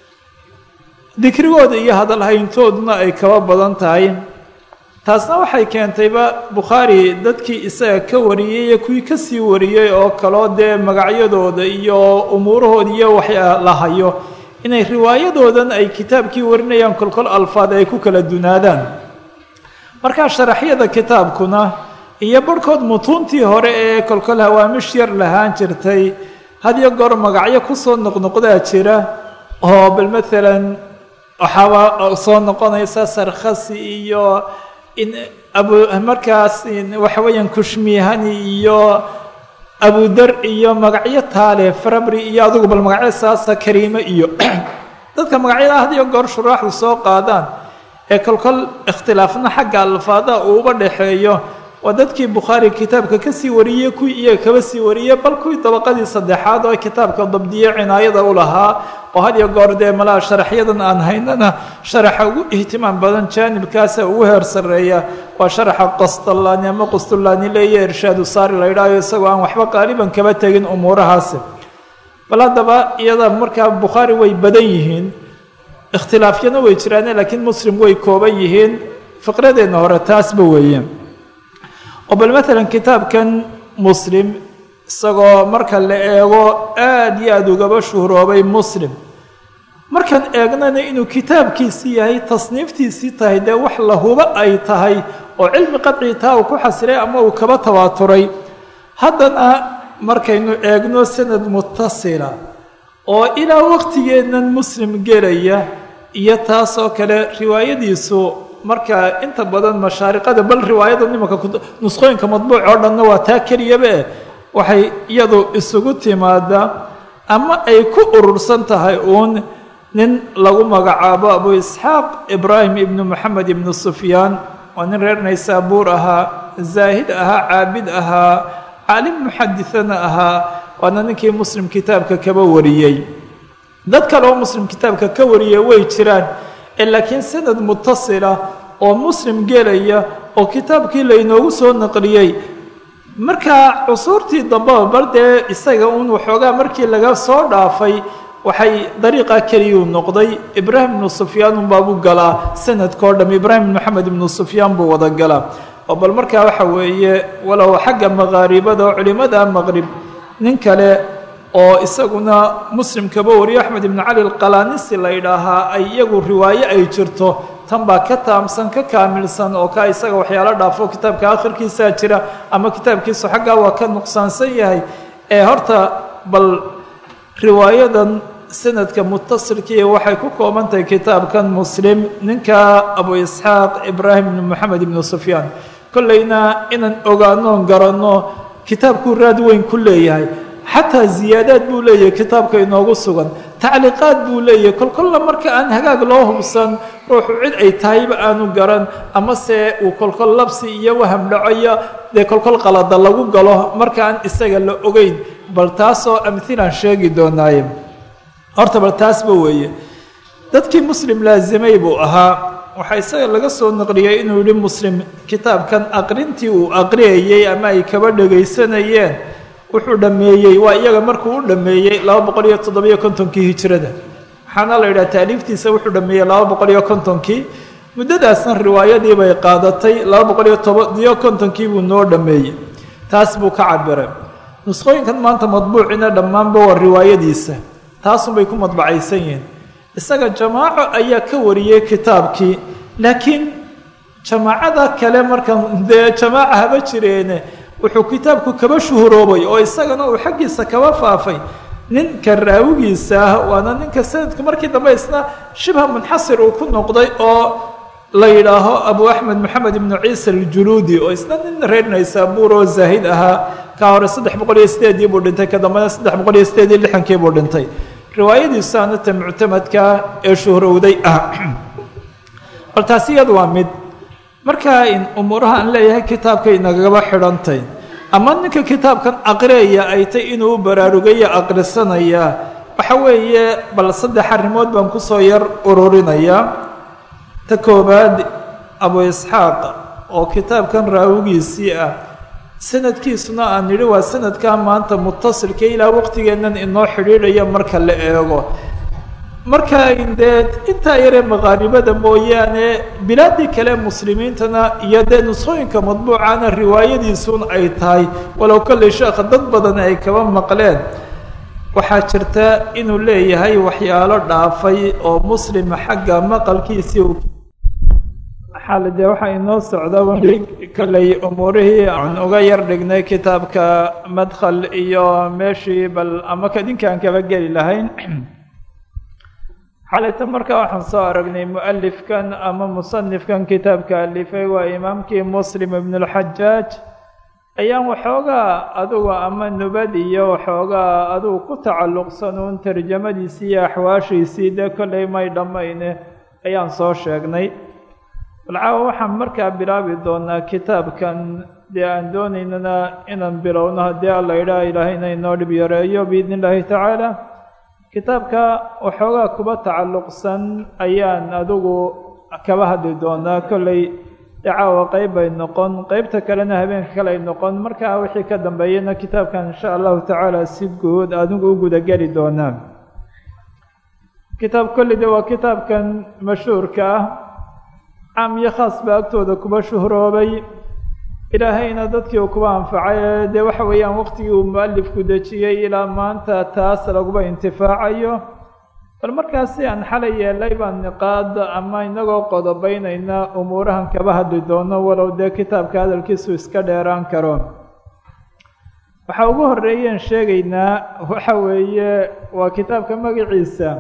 dikrigooda iyo hadalhayntooduna ay kaba badan tahay taasna waxay keentayba bukhaari dadkii isaga ka wariyey iyo kuwii kasii wariyey oo kaloo dee magacyadooda iyo umuurahooda iyo waxaa la hayo inay riwaayadoodan ay kitaabkii warinayaan kolkol alfaad ay ku kala dunaadaan markaa sharaxyada kitaabkuna iyo barhkood mutuuntii hore ee kolkol hawaamish yar lahaan jirtay hadiyo goor magacyo kusoo noqnoqdaa jira oo bal maalan waxaaba soo noqonaysa sarkhasi iyo in abu markaas waxa weeyaan kushmihani iyo abudar iyo magacyo taale farabri iyo adigu bal magacyo saasa kariime iyo dadka magacyada hadiyo goor shuraaxdu soo qaadaan ee kolkol ikhtilaafna xagga alfaadaha uuba dhexeeyo waa dadkii bukhaari kitaabka kasii wariyey kuwii iyaga kaba sii wariyey bal kuwii dabaqadii saddexaad oo kitaabka dabdiye cinaayada u lahaa oo had iyo goor dee malaha sharaxyadan aan haynana sharaxa ugu ihtimaam badan jaanibkaasa ugu heer sarreeya waa sharaxa qastalaani ama qustulaani leeya irshaadu saari la yidhaayo isagoo aan waxba qaaliban kaba tegin umuurahaasi bal haddaba iyada markaa bukhaari way badan yihiin ikhtilaafyana way jiraane laakiin muslim way kooban yihiin fiqradeenna hore taasba weeye oo bal maalan kitaabkan muslim isagoo marka la eego aada iyo aada ugaba shuhroobay muslim markaan eegnana inuu kitaabkiisii yahay tasniiftiisii tahay dee wax la hubo ay tahay oo cilmi qadci taa uu ku xasilay ama uu kaba tawaaturay haddana markaynu eegno sanad mutasila oo ilaa waqtigeennan muslim gelaya iyo taasoo kale riwaayadiisu marka inta badan mashaariqada bal riwaayada nimanka nusqooyinka madbuuc oo dhanna waa taa keliyabe waxay iyadu isugu timaada ama ay ku urursan tahay uun nin lagu magacaabo abu isxaaq ibraahim ibnu moxamed ibnu sufyaan waa nin reer naysaabuur ahaa zaahid ahaa caabid ahaa caalim muxadithana ahaa waana ninkii muslim kitaabka kaba wariyey dad kale oo muslim kitaabka ka wariyay way jiraan laakiin sanad mutasila oo muslim gelaya oo kitaabkii laynoogu soo naqliyey markaa cusuurtii dambeba bal dee isaga uun waxoogaa markii laga soo dhaafay waxay dariiqa keliyuu noqday ibraahim ibnu sufyaan unbaabuu galaa sanadkao dham ibraahim ibn moxamed ibnu sufyaan buu wada galaa oo bal markaa waxa weeye walow xagga maqaaribada oo culimada maqrib nin kale oo isaguna muslim kaba wariyo axmed ibnu cali alqalanisi la yidhaahaa ay iyagu riwaaye ay jirto tan baa ka taamsan ka kaamilsan oo ka isaga waxyaalo dhaafo kitaabka akhirkiisaa jira ama kitaabkiisu xaggaa waa ka nuqsaansan yahay ee horta bal riwaayadan sanadka mutasilkii waxay ku kooban tahay kitaabkan muslim ninka abu isxaaq ibraahim ibnu moxamed ibnu sufyaan kollayna inaan ogaanoon garanno kitaabkuu raad weyn ku leeyahay xataa ziyaadaad buu leeyahay kitaabka inoogu sugan tacliiqaad buu leeyahay kolkolla marka aan hagaag loo hubsan ruuxu cid ay tahayba aanu garan amase uu kolkol labsi iyo waham dhacoyo dee kolkol qalada lagu galo marka aan isaga la ogeyn bal taasoo amhilaan sheegi doonaaye horta bal taasba weeye dadkii muslim laasimay buu ahaa waxaa isaga laga soo naqliyey inuu yihi muslim kitaabkan aqrintii uu aqriyayey ama ay kaba dhagaysanayeen wuxuu dhameeyey waa iyaga markuu u dhameeyey laba boqol iyo toddobiyo kontonkii hijrada waxaana la yidhaha taaliiftiisa wuxuu dhameeyey laba boqol iyo kontonkii muddadaasna riwaayadii bay qaadatay laba boqol iyo toban iyo kontonkii buu noo dhammeeyey taas buu ka cabiray nusqooyinkan maanta madbuucina dhammaanba waa riwaayadiisa taasunbay ku madbacaysan yihiin isaga jamaaco ayaa ka wariyey kitaabkii laakiin jamaacada kale markan dee jamaaca haba jireene wuxuu kitaabku kaba shuhuroobay oo isagana uu xaggiisa kaba faafay ninka raawigiisa ah waana ninka sanadku markii dambe isna shibha munxasir uu ku noqday oo la yidhaaho abu axmed moxamed ibnu ciisa aljuluudi oo isna nin reer naysaabuur oo zaahid ahaa ka hore saddex boqol iyo sideedii buu dhintay ka dambena saddex boqol iyo sideed iyo lixankii buu dhintay riwaayadiisu anata muctamadka ee shuhrowday ah bal taasi iyadu waa mid markaa in umuuraha aan leeyahay kitaabkay nagaba xidhantay ama ninka kitaabkan aqriyaya ay tay inuu baraarugaya aqrisanaya waxa weeye bal saddex arrimood baan kusoo yar ururinayaa ta koowaad abu isxaaq oo kitaabkan raawigiisii ah sanadkiisuna aan nidhi waa sanadkaa maanta mutasilka ilaa waqtigeennan inoo xidhiidhaya marka la eego marka dee intaa yaree maqaaribada mooyaane bilaadii kale muslimiintana iyo dee nusooyinka madbuucana riwaayadiisuun ay tahay walow kolley sheekha dad badan ay kaba maqleen waxaa jirta inuu leeyahay waxyaalo dhaafay oo muslima xagga maqalkiisii xaal dee waxaa inoo socda kolley umuurihii aan uga yar dhignay kitaabka madkhal iyo meeshii bal ama kadinkaan kaba geli lahayn xalayta markaa waxaan soo aragnay mualifkan ama musanifkan kitaabka alifay waa imaamkii muslim ibn اlxajaaj ayaan waxoogaa adugu ama nubad iyo waxoogaa adugu ku tacalluqsanuun tarjamadiisii iyo axwaashiisii dee kolley may dhammayne ayaan soo sheegnay balcaawa waxaan markaa bilaabi doonaa kitaabkan dee aan doonaynana inaan bilowno haddii alla idhaha ilaahayna inoo dhib yareeyo biidn illaahi tacaala kitaabka waxoogaa kuba tacalluqsan ayaan adigu kaba hadli doonaa kolley dacaawa qeyb bay noqon qeybta kalena habeenka kale ay noqon markaa wixii ka dambeeyana kitaabkan insha allahu tacaala si guud adigu u gudageli doonaa kitaab kolley de waa kitaabkan mashhuurka ah caam iyo khaas baa agtooda kuba shuhroobay ilaahayna dadkii uu kuba anfacay dee waxa weeyaan waqtigii uu mualifku dejiyey ilaa maanta taas laguba intifaacayo bal markaasi aan xalay yeelay baan niqaad ama inagoo qodobaynayna umuurahan kaba hadli doono walow dee kitaabka hadalkiisu iska dheeraan karo waxaa ugu horeeyeen sheegaynaa waxa weeye waa kitaabka magaciisa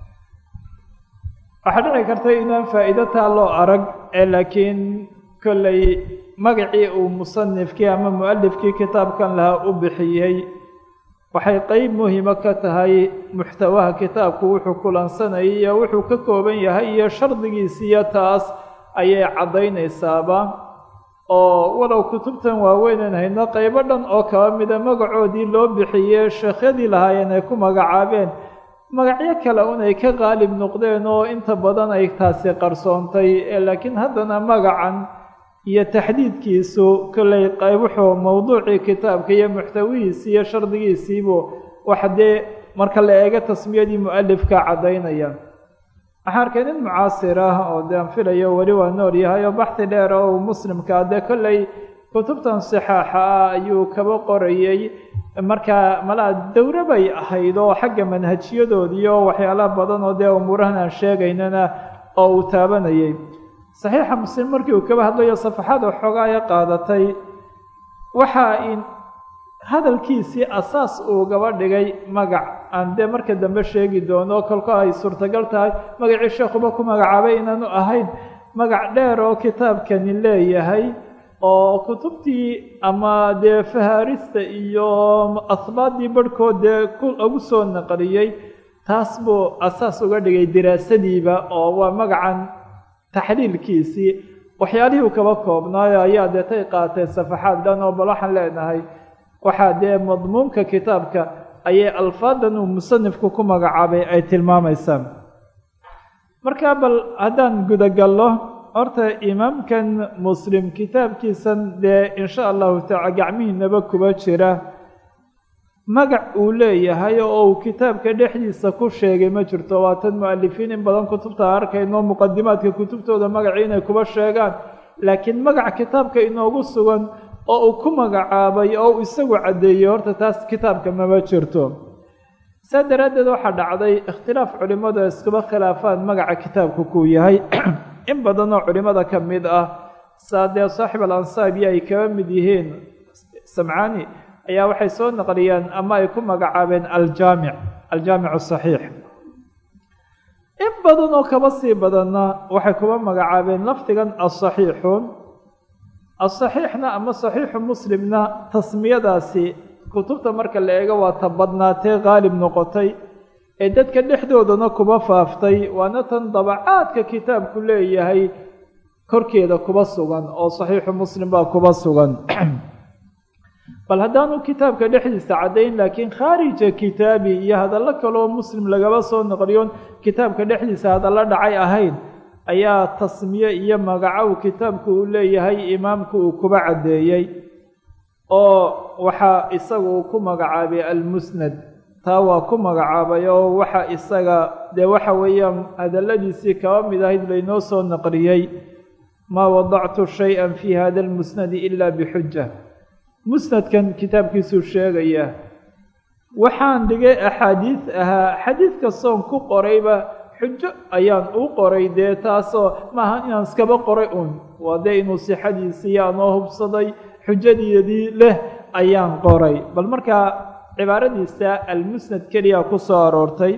waxaa dhici karta inaan faa'iido taa loo arag ee laakiin kolley magacii uu musanifkii ama mualifkii kitaabkan lahaa u bixiyey waxay qeyb muhima ka tahay muxtawaha kitaabku wuxuu kulansanayay iyo wuxuu ka kooban yahay iyo shardigiisiiyo taas ayay caddaynaysaaba oo walow kutubtan waaweynan hayno qeybo dhan oo kaba mida magacoodii loo bixiyey sheekhyadii lahaayeen ay ku magacaabeen magacyo kale un ay ka qaalib noqdeen oo inta badan ay taasi qarsoontay laakiin haddana magacan iyo taxdiidkiisu kolley qayb wuxuu mowduucii kitaabka iyo muxtawihiisii iyo shardigiisiibu wax dee marka la eego tasmiyadii mualifka caddaynaya waxaan arkay nin mucaasir ah oo dee aan filayo weli waa nool yahay oo baxdi dheer oo uu muslimkaa dee kolley kutubtan sixaaxa ah ayuu kaba qorayey markaa malaa dowro bay ahayd oo xagga manhajiyadoodiiyo waxyaalaha badan oo dee umuurahan aan sheegaynana oo uu taabanayay saxiixa muslim markii uu kaba hadlayo safaxada xoogaaya qaadatay waxa in hadalkiisii asaas uu gaba dhigay magac aan dee marka dambe sheegi doono kolko ay suurtagal tahay magacii sheekhuba ku magacaabay inaanu ahayn magac dheer oo kitaabkani leeyahay oo kutubtii ama dee fahaarista iyo asbaadii barhkood dee ugu soo naqliyey taas buu asaas uga dhigay diraasadiiba oo waa magacan taxliilkiisii waxyaalihii uu kaba koobnaayo ayaa deetay qaatee safaxaad dhan oo bal waxaan leenahay waxaa dee madmuunka kitaabka ayay alfaadan uu musanifku ku magacaabay ay tilmaamaysaa marka bal haddaan gudagallo horta imaamkan muslim kitaabkiisan dee insha allahu taala gacmihiinaba kuba jira magac uu leeyahay oo uu kitaabka dhexdiisa ku sheegay ma jirto waa tan mu-alifiin in badan kutubta arkayno muqadimaadka kutubtooda magacii inay kuba sheegaan laakiin magac kitaabka inoogu sugan oo uu ku magacaabay oo uu isagu caddeeyey horta taas kitaabka mama jirto saa daraaddeed waxaa dhacday ikhtilaaf culimmadu ay iskuba khilaafaan magaca kitaabku kuu yahay in badanoo culimmada ka mid ah saa dee saaxib al ansaabi ay kaba mid yihiin samcaani ayaa waxay soo naqliyeen ama ay ku magacaabeen aljaamic aljaamic asaxiix in badan oo kaba sii badanna waxay kuba magacaabeen lafdigan asaxiixu asaxiixna ama saxiixu muslimna tasmiyadaasi kutubta marka la eego waa ta badnaatee qaalib noqotay ee dadka dhexdoodana kuba faaftay waana tan dabacaadka kitaabku leeyahay korkeeda kuba sugan oo saxiixu muslim baa kuba sugan bal haddaanu kitaabka dhexdiisa caddayn laakiin khaarija kitaabi iyo hadallo kaleoo muslim lagaba soo noqliyoon kitaabka dhexdiisa hadallo dhacay ahayn ayaa tasmiye iyo magacow kitaabku uu leeyahay imaamku uu kuba caddeeyey oo waxaa isaga uu ku magacaabay almusnad taa waa ku magacaabay oo waxa isaga dee waxa weeyaan hadalladiisii kaba mid ahayd laynoo soo naqliyey maa wadactu shay-an fii hada almusnadi ila bixuja musnadkan kitaabkiisuu sheegaya waxaan dhigay axaadiis ahaa xadiid kastoon ku qorayba xujo ayaan u qoray dee taasoo maaha inaan iskaba qoray un waa dee inuu sixadiisii aanoo hubsaday xujadeedii leh ayaan qoray bal markaa cibaaradiisa almusnad keliya ku soo aroortay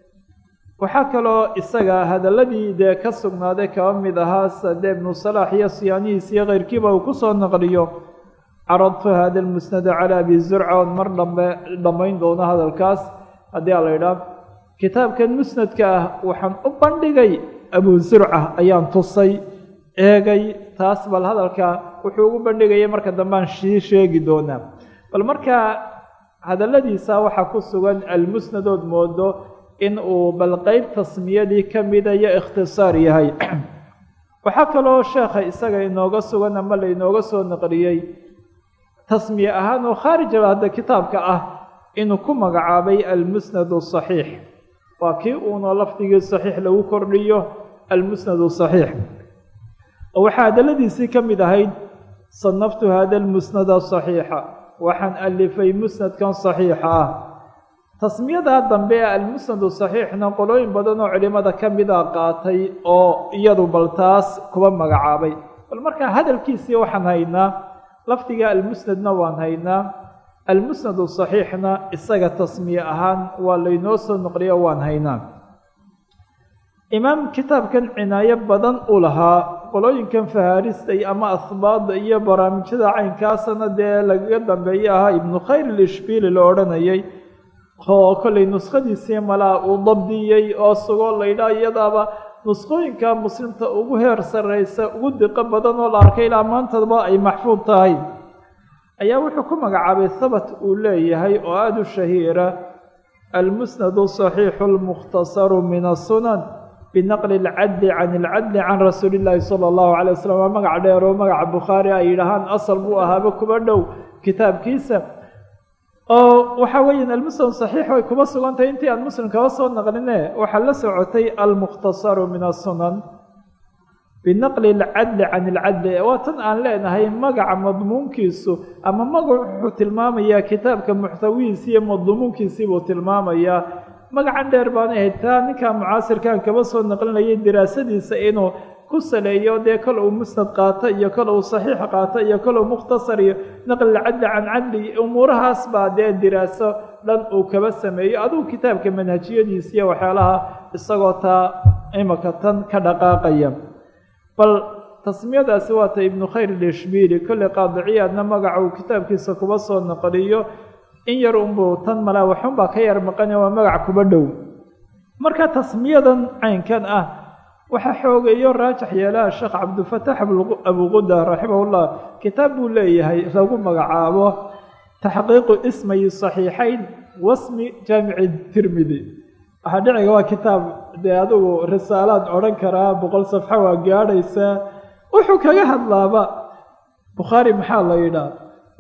waxaa kaloo isaga hadalladii dee ka sugnaaday kaba mid ahaa sade ibnu salaax iyo siyaanihiis iyo keyrkiiba uu ku soo naqliyo caradtu hada almusnada calaa abi zurca oon mar dhambe dhammayn doono hadalkaas haddii a la idhaah kitaabkan musnadka ah waxaan u bandhigay abu zurca ayaan tusay eegay taas bal hadalka wuxuu ugu bandhigaya marka dambaan sii sheegi doonaa bal markaa hadalladiisa waxaa ku sugan almusnadood moodo in uu bal qeyb tasmiyadii ka mida iyo ikhtisaar yahay waxaa kaloo sheekha isaga inooga sugan ama lainooga soo naqliyey tasmiye ahaan oo khaarijaba hadda kitaabka ah inuu ku magacaabay almusnad saxiix waa kii uunoo lafdigii saxiix lagu kordhiyo almusnad saxiix oo waxaa hadalladiisii ka mid ahayd sanaftu hada almusnada saxiixa waxaan alifay musnadkan saxiixa ah tasmiyadaa dambe ee almusnadu saxiixna qolooyin badan oo culimada ka mida qaatay oo iyadu bal taas kuba magacaabay bal markaa hadalkiisii waxaan haynaa lafdiga almusnadna waan haynaa almusnadu saxiixna isaga tasmiye ahaan waa laynoo soo noqliyo waan haynaa imaam kitaabkan cinaayo badan u lahaa qolooyinkan fahaaristay ama ahbaada iyo barnaamijyada caynkaasana dee lagaga dambeeye ahaa ibnu khayr ilishbiili la odhanayay oo kollay nuskhadiisii malaa uu dabdiyey oo sugoo laydhaa iyadaaba nuskhooyinka muslimta ugu heer sarreysa ugu diqo badan oo la arkay ilaa maantaba ay maxfuud tahay ayaa wuxuu ku magacaabay habat uu leeyahay oo aada u shahiira almusnadu saxiixu lmukhtasaru min asunan binaqli alcadli can ilcadli can rasuuli illaahi sala allahu calay wasalam waa magac dheer oo magaca bukhaari ay yidhaahaan asal buu ahaaba kuba dhow kitaabkiisa oo waxaa weeyaan almuslim saxiix way kuba sugantahay intii aan muslim kaba soo naqline waxaa la socotay almukhtasaru min asunan binaqli alcadli can ilcadli waa tan aan leenahay magaca madmuunkiisu ama magac wuxuu tilmaamayaa kitaabka muxtawihiisi iyo madmuunkiisii buu tilmaamayaa magacan dheer baana ahayd taa ninkaa mucaasirkan kaba soo naqlinayay diraasadiisa inuu ku saleeyo dee kol uu musnad qaato iyo kol uu saxiix qaato iyo kol uu mukhtasar iyo naqli cadli can cadli umuurahaas baa dee diraaso dhan uu kaba sameeyo adugu kitaabka manhajiyadiisa iyo waxyaalaha isagoo taa imaka tan ka dhaqaaqaya bal tasmiyadaasi waa ta ibnu khayr ilishbiili kolley qaadiciyaadna magaca uu kitaabkiisa kuba soo naqliyo in yar unbuu tan malaa waxunbaa ka yar maqanya waa magac kuba dhow marka tasmiyadan caynkan ah waxaa xoogeeyo raajax yeelaha sheekh cabdilfatax abuquda raximahullah kitaab buu leeyahay lagu magacaabo taxqiiqu ismayi saxiixayn wasmi jaamici tirmidi waxaa dhiciga waa kitaab dee adigu risaalaad odhan karaa boqol safxo waa gaadhaysaa wuxuu kaga hadlaaba bukhaari maxaa la yidhaah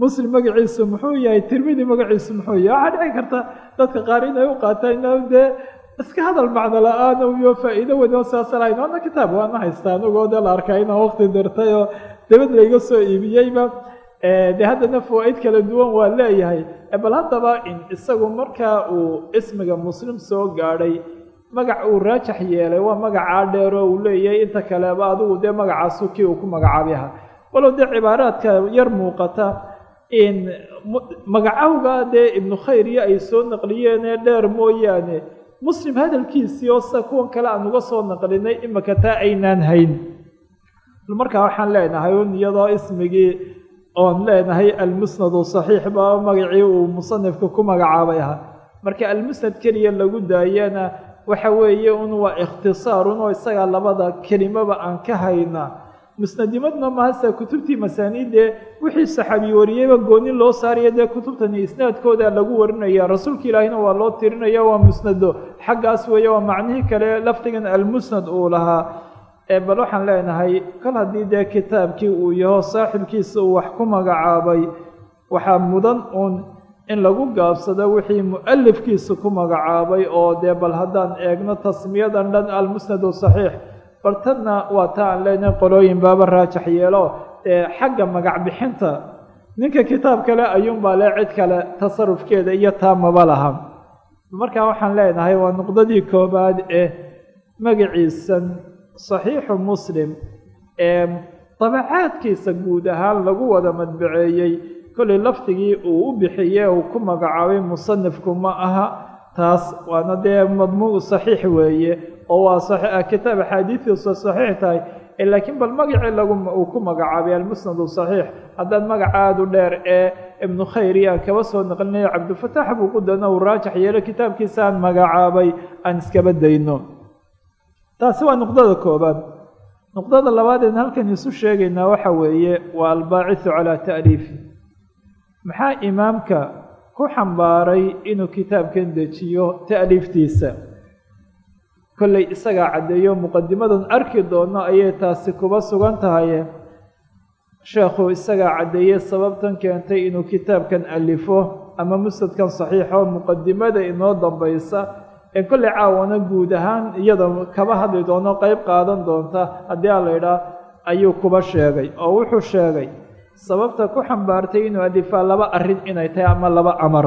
muslim magaciisu muxuu yahay tirmidi magaciisu muxuu yahay waxaa dhici karta dadka qaar inay u qaataan ina dee iska hadal macno la-aan iyo faa'iido weyn oo saasa lahayn waana kitaab waana haystaa anigoo dee la arkaa inaan waqti dirtay oo dabad layga soo iibiyeyba de haddana fawaa-id kala duwan waa leeyahay bal haddaba in isagu markaa uu ismiga muslim soo gaadhay magac uu raajax yeelay waa magacaa dheer oo uu leeyahay inta kaleba adigu dee magacaasu kii uu ku magacaabay ahaa walow dee cibaaraadka yar muuqata in magacawga dee ibnu khayr iyo ay soo naqliyeenee dheer mooyaane muslim hadalkiisii oo sida kuwan kale aan uga soo naqlinay imika taa aynaan hayn markaa waxaan leenahay un iyadoo ismigii oon leenahay almusnadu saxiix ba magacii uu musanifka ku magacaabay ahaa marka almusnad keliya lagu daayana waxa weeye un waa ikhtisaarun oo isagaa labada kelimaba aan ka hayna musnadimadna mahase kutubtii masaaniidee wixii saxaabi wariyeyba gooni loo saaraya dee kutubtani isnaadkooda lagu warinaya rasuulka ilaahina waa loo tirinaya waa musnado xaggaas weeye waa macnihii kale lafdigan almusnad uu lahaa bal waxaan leenahay kol haddii dee kitaabkii uu yaho saaxibkiisa uu wax ku magacaabay waxaa mudan uun in lagu gaabsado wixii mu'alifkiisa ku magacaabay oo dee bal haddaan eegno tasmiyadan dhan almusnadu saxiix bartanna waa ta aan leenahay qolooyin baaba raajax yeelo ee xagga magac bixinta ninka kitaab kale ayuunbaa le cid kale tasarufkeeda iyo taamaba laha markaa waxaan leenahay waa nuqdadii koobaad ee magaciisan saxiixu muslim ee dabacaadkiisa guud ahaan lagu wada madbaceeyey kollay lafdigii uu u bixiye uu ku magacaabay musanifku ma aha taas waana dee madmuuc saxiix weeye oo waa kitaab axaadiidiisa saxiix tahay laakiin bal magacii lagu uu ku magacaabay almusnadu saxiix haddaan magac aada u dheer ee ibnu khayri aan kaba soo naqlinayo cabdilfataax buuqudana uu raajax yeelo kitaabkiisa aan magacaabay aan iskaba dayno taasi waa nuqdada koobaad nuqdada labaad een halkan isu sheegaynaa waxa weeye waa albaacisu calaa ta'liifi maxaa imaamka ku xambaaray inuu kitaabkan dejiyo ta'liiftiisa kollay isagaa caddeeyo muqadimadan arki doono ayay taasi kuba sugan tahaye sheekhu isagaa caddeeyey sababtan keentay inuu kitaabkan alifo ama musnadkan saxiixo muqadimada inoo dambaysa ee kollay caawana guud ahaan iyada kaba hadli doono qeyb qaadan doonta haddii a la idhaah ayuu kuba sheegay oo wuxuu sheegay sababta ku xambaartay inuu alifaa laba arrin inay tahay ama laba amar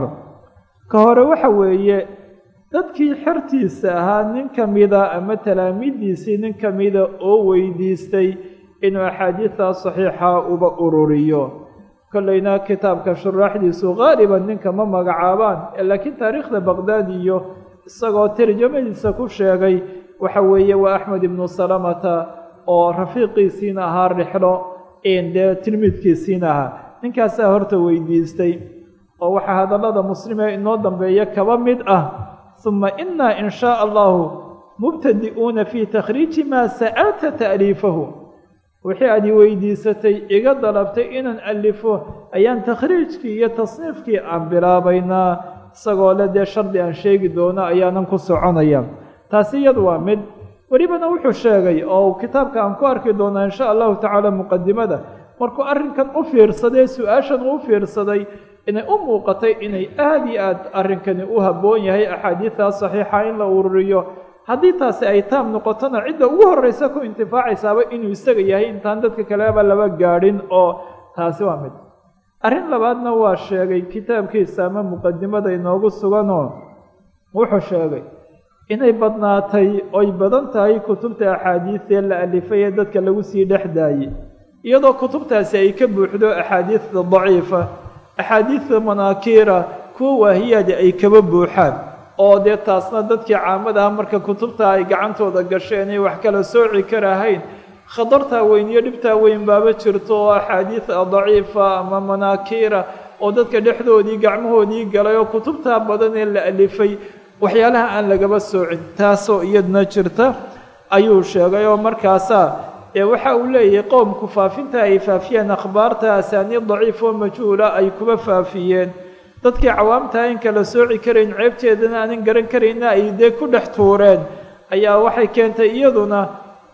ka hore waxa weeye dadkii xertiisa ahaa nin ka mida ama talaamiiddiisii nin ka mida oo weydiistay inuu axaadiidtaa saxiixa uba ururiyo kollayna kitaabka shuraaxdiisu qaaliban ninka ma magacaabaan laakiin taariikhda baqdaad iyo isagoo tarjamadiisa ku sheegay waxa weeye waa axmed ibnu salamata oo rafiiqiisiina ahaa rixlo dee tilmiidkiisiina ahaa ninkaasaa horta weydiistay oo waxaa hadallada muslimee inoo dambeeya kaba mid ah uma inaa in shaa allahu mubtadi'uuna fii takhriiji maa sa'alta ta'liifahu wixii aad i weydiisatay iga dalabtay inaan alifo ayaan takhriijkii iyo tasniifkii aan bilaabaynaa isagoo le dee shardi aan sheegi doono ayaanan ku soconaya taasi iyadu waa mid welibana wuxuu sheegay oo kitaabka aan ku arki doonaa insha allahu tacaala muqadimada markuu arrinkan u fiirsaday su-aashan uu fiirsaday inay u muuqatay inay aada iyo aad arrinkani u habboon yahay axaadiidtaa saxiixa in la ururiyo haddii taasi ay taam noqotona cidda ugu horreysa ku intifaacaysaaba inuu isaga yahay intaan dadka kaleba laba gaadhin oo taasi waa mid arrin labaadna waa sheegay kitaabkiisa ama muqadimada inoogu suganoo wuxuu sheegay inay badnaatay oy badan tahay kutubta axaadiidee la alifay ee dadka lagu sii dhex daayey iyadoo kutubtaasi ay ka buuxdo axaadiidda daciifa axaadiidda manaakiira kuwa waahiyaadi ay kaba buuxaan oo dee taasna dadkii caamada ah marka kutubta ay gacantooda gasheen ay wax kala sooci karahayn khatartaa weyn iyo dhibtaa weyn baaba jirto oo axaadiida daciifa ama manaakiira oo dadka dhexdoodii gacmahoodii galay oo kutubtaa badan ee la alifay waxyaalaha aan lagaba soocin taasoo iyadna jirta ayuu sheegay oo markaasaa ee waxa uu leeyahay qowmku faafinta ay faafiyeen akhbaarta asaaniid daciif oo majhuula ay kuba faafiyeen dadkii cawaamtaha in kala sooci karayn ceebteedana aanan garan karayna ay dee ku dhex tuureen ayaa waxay keentay iyaduna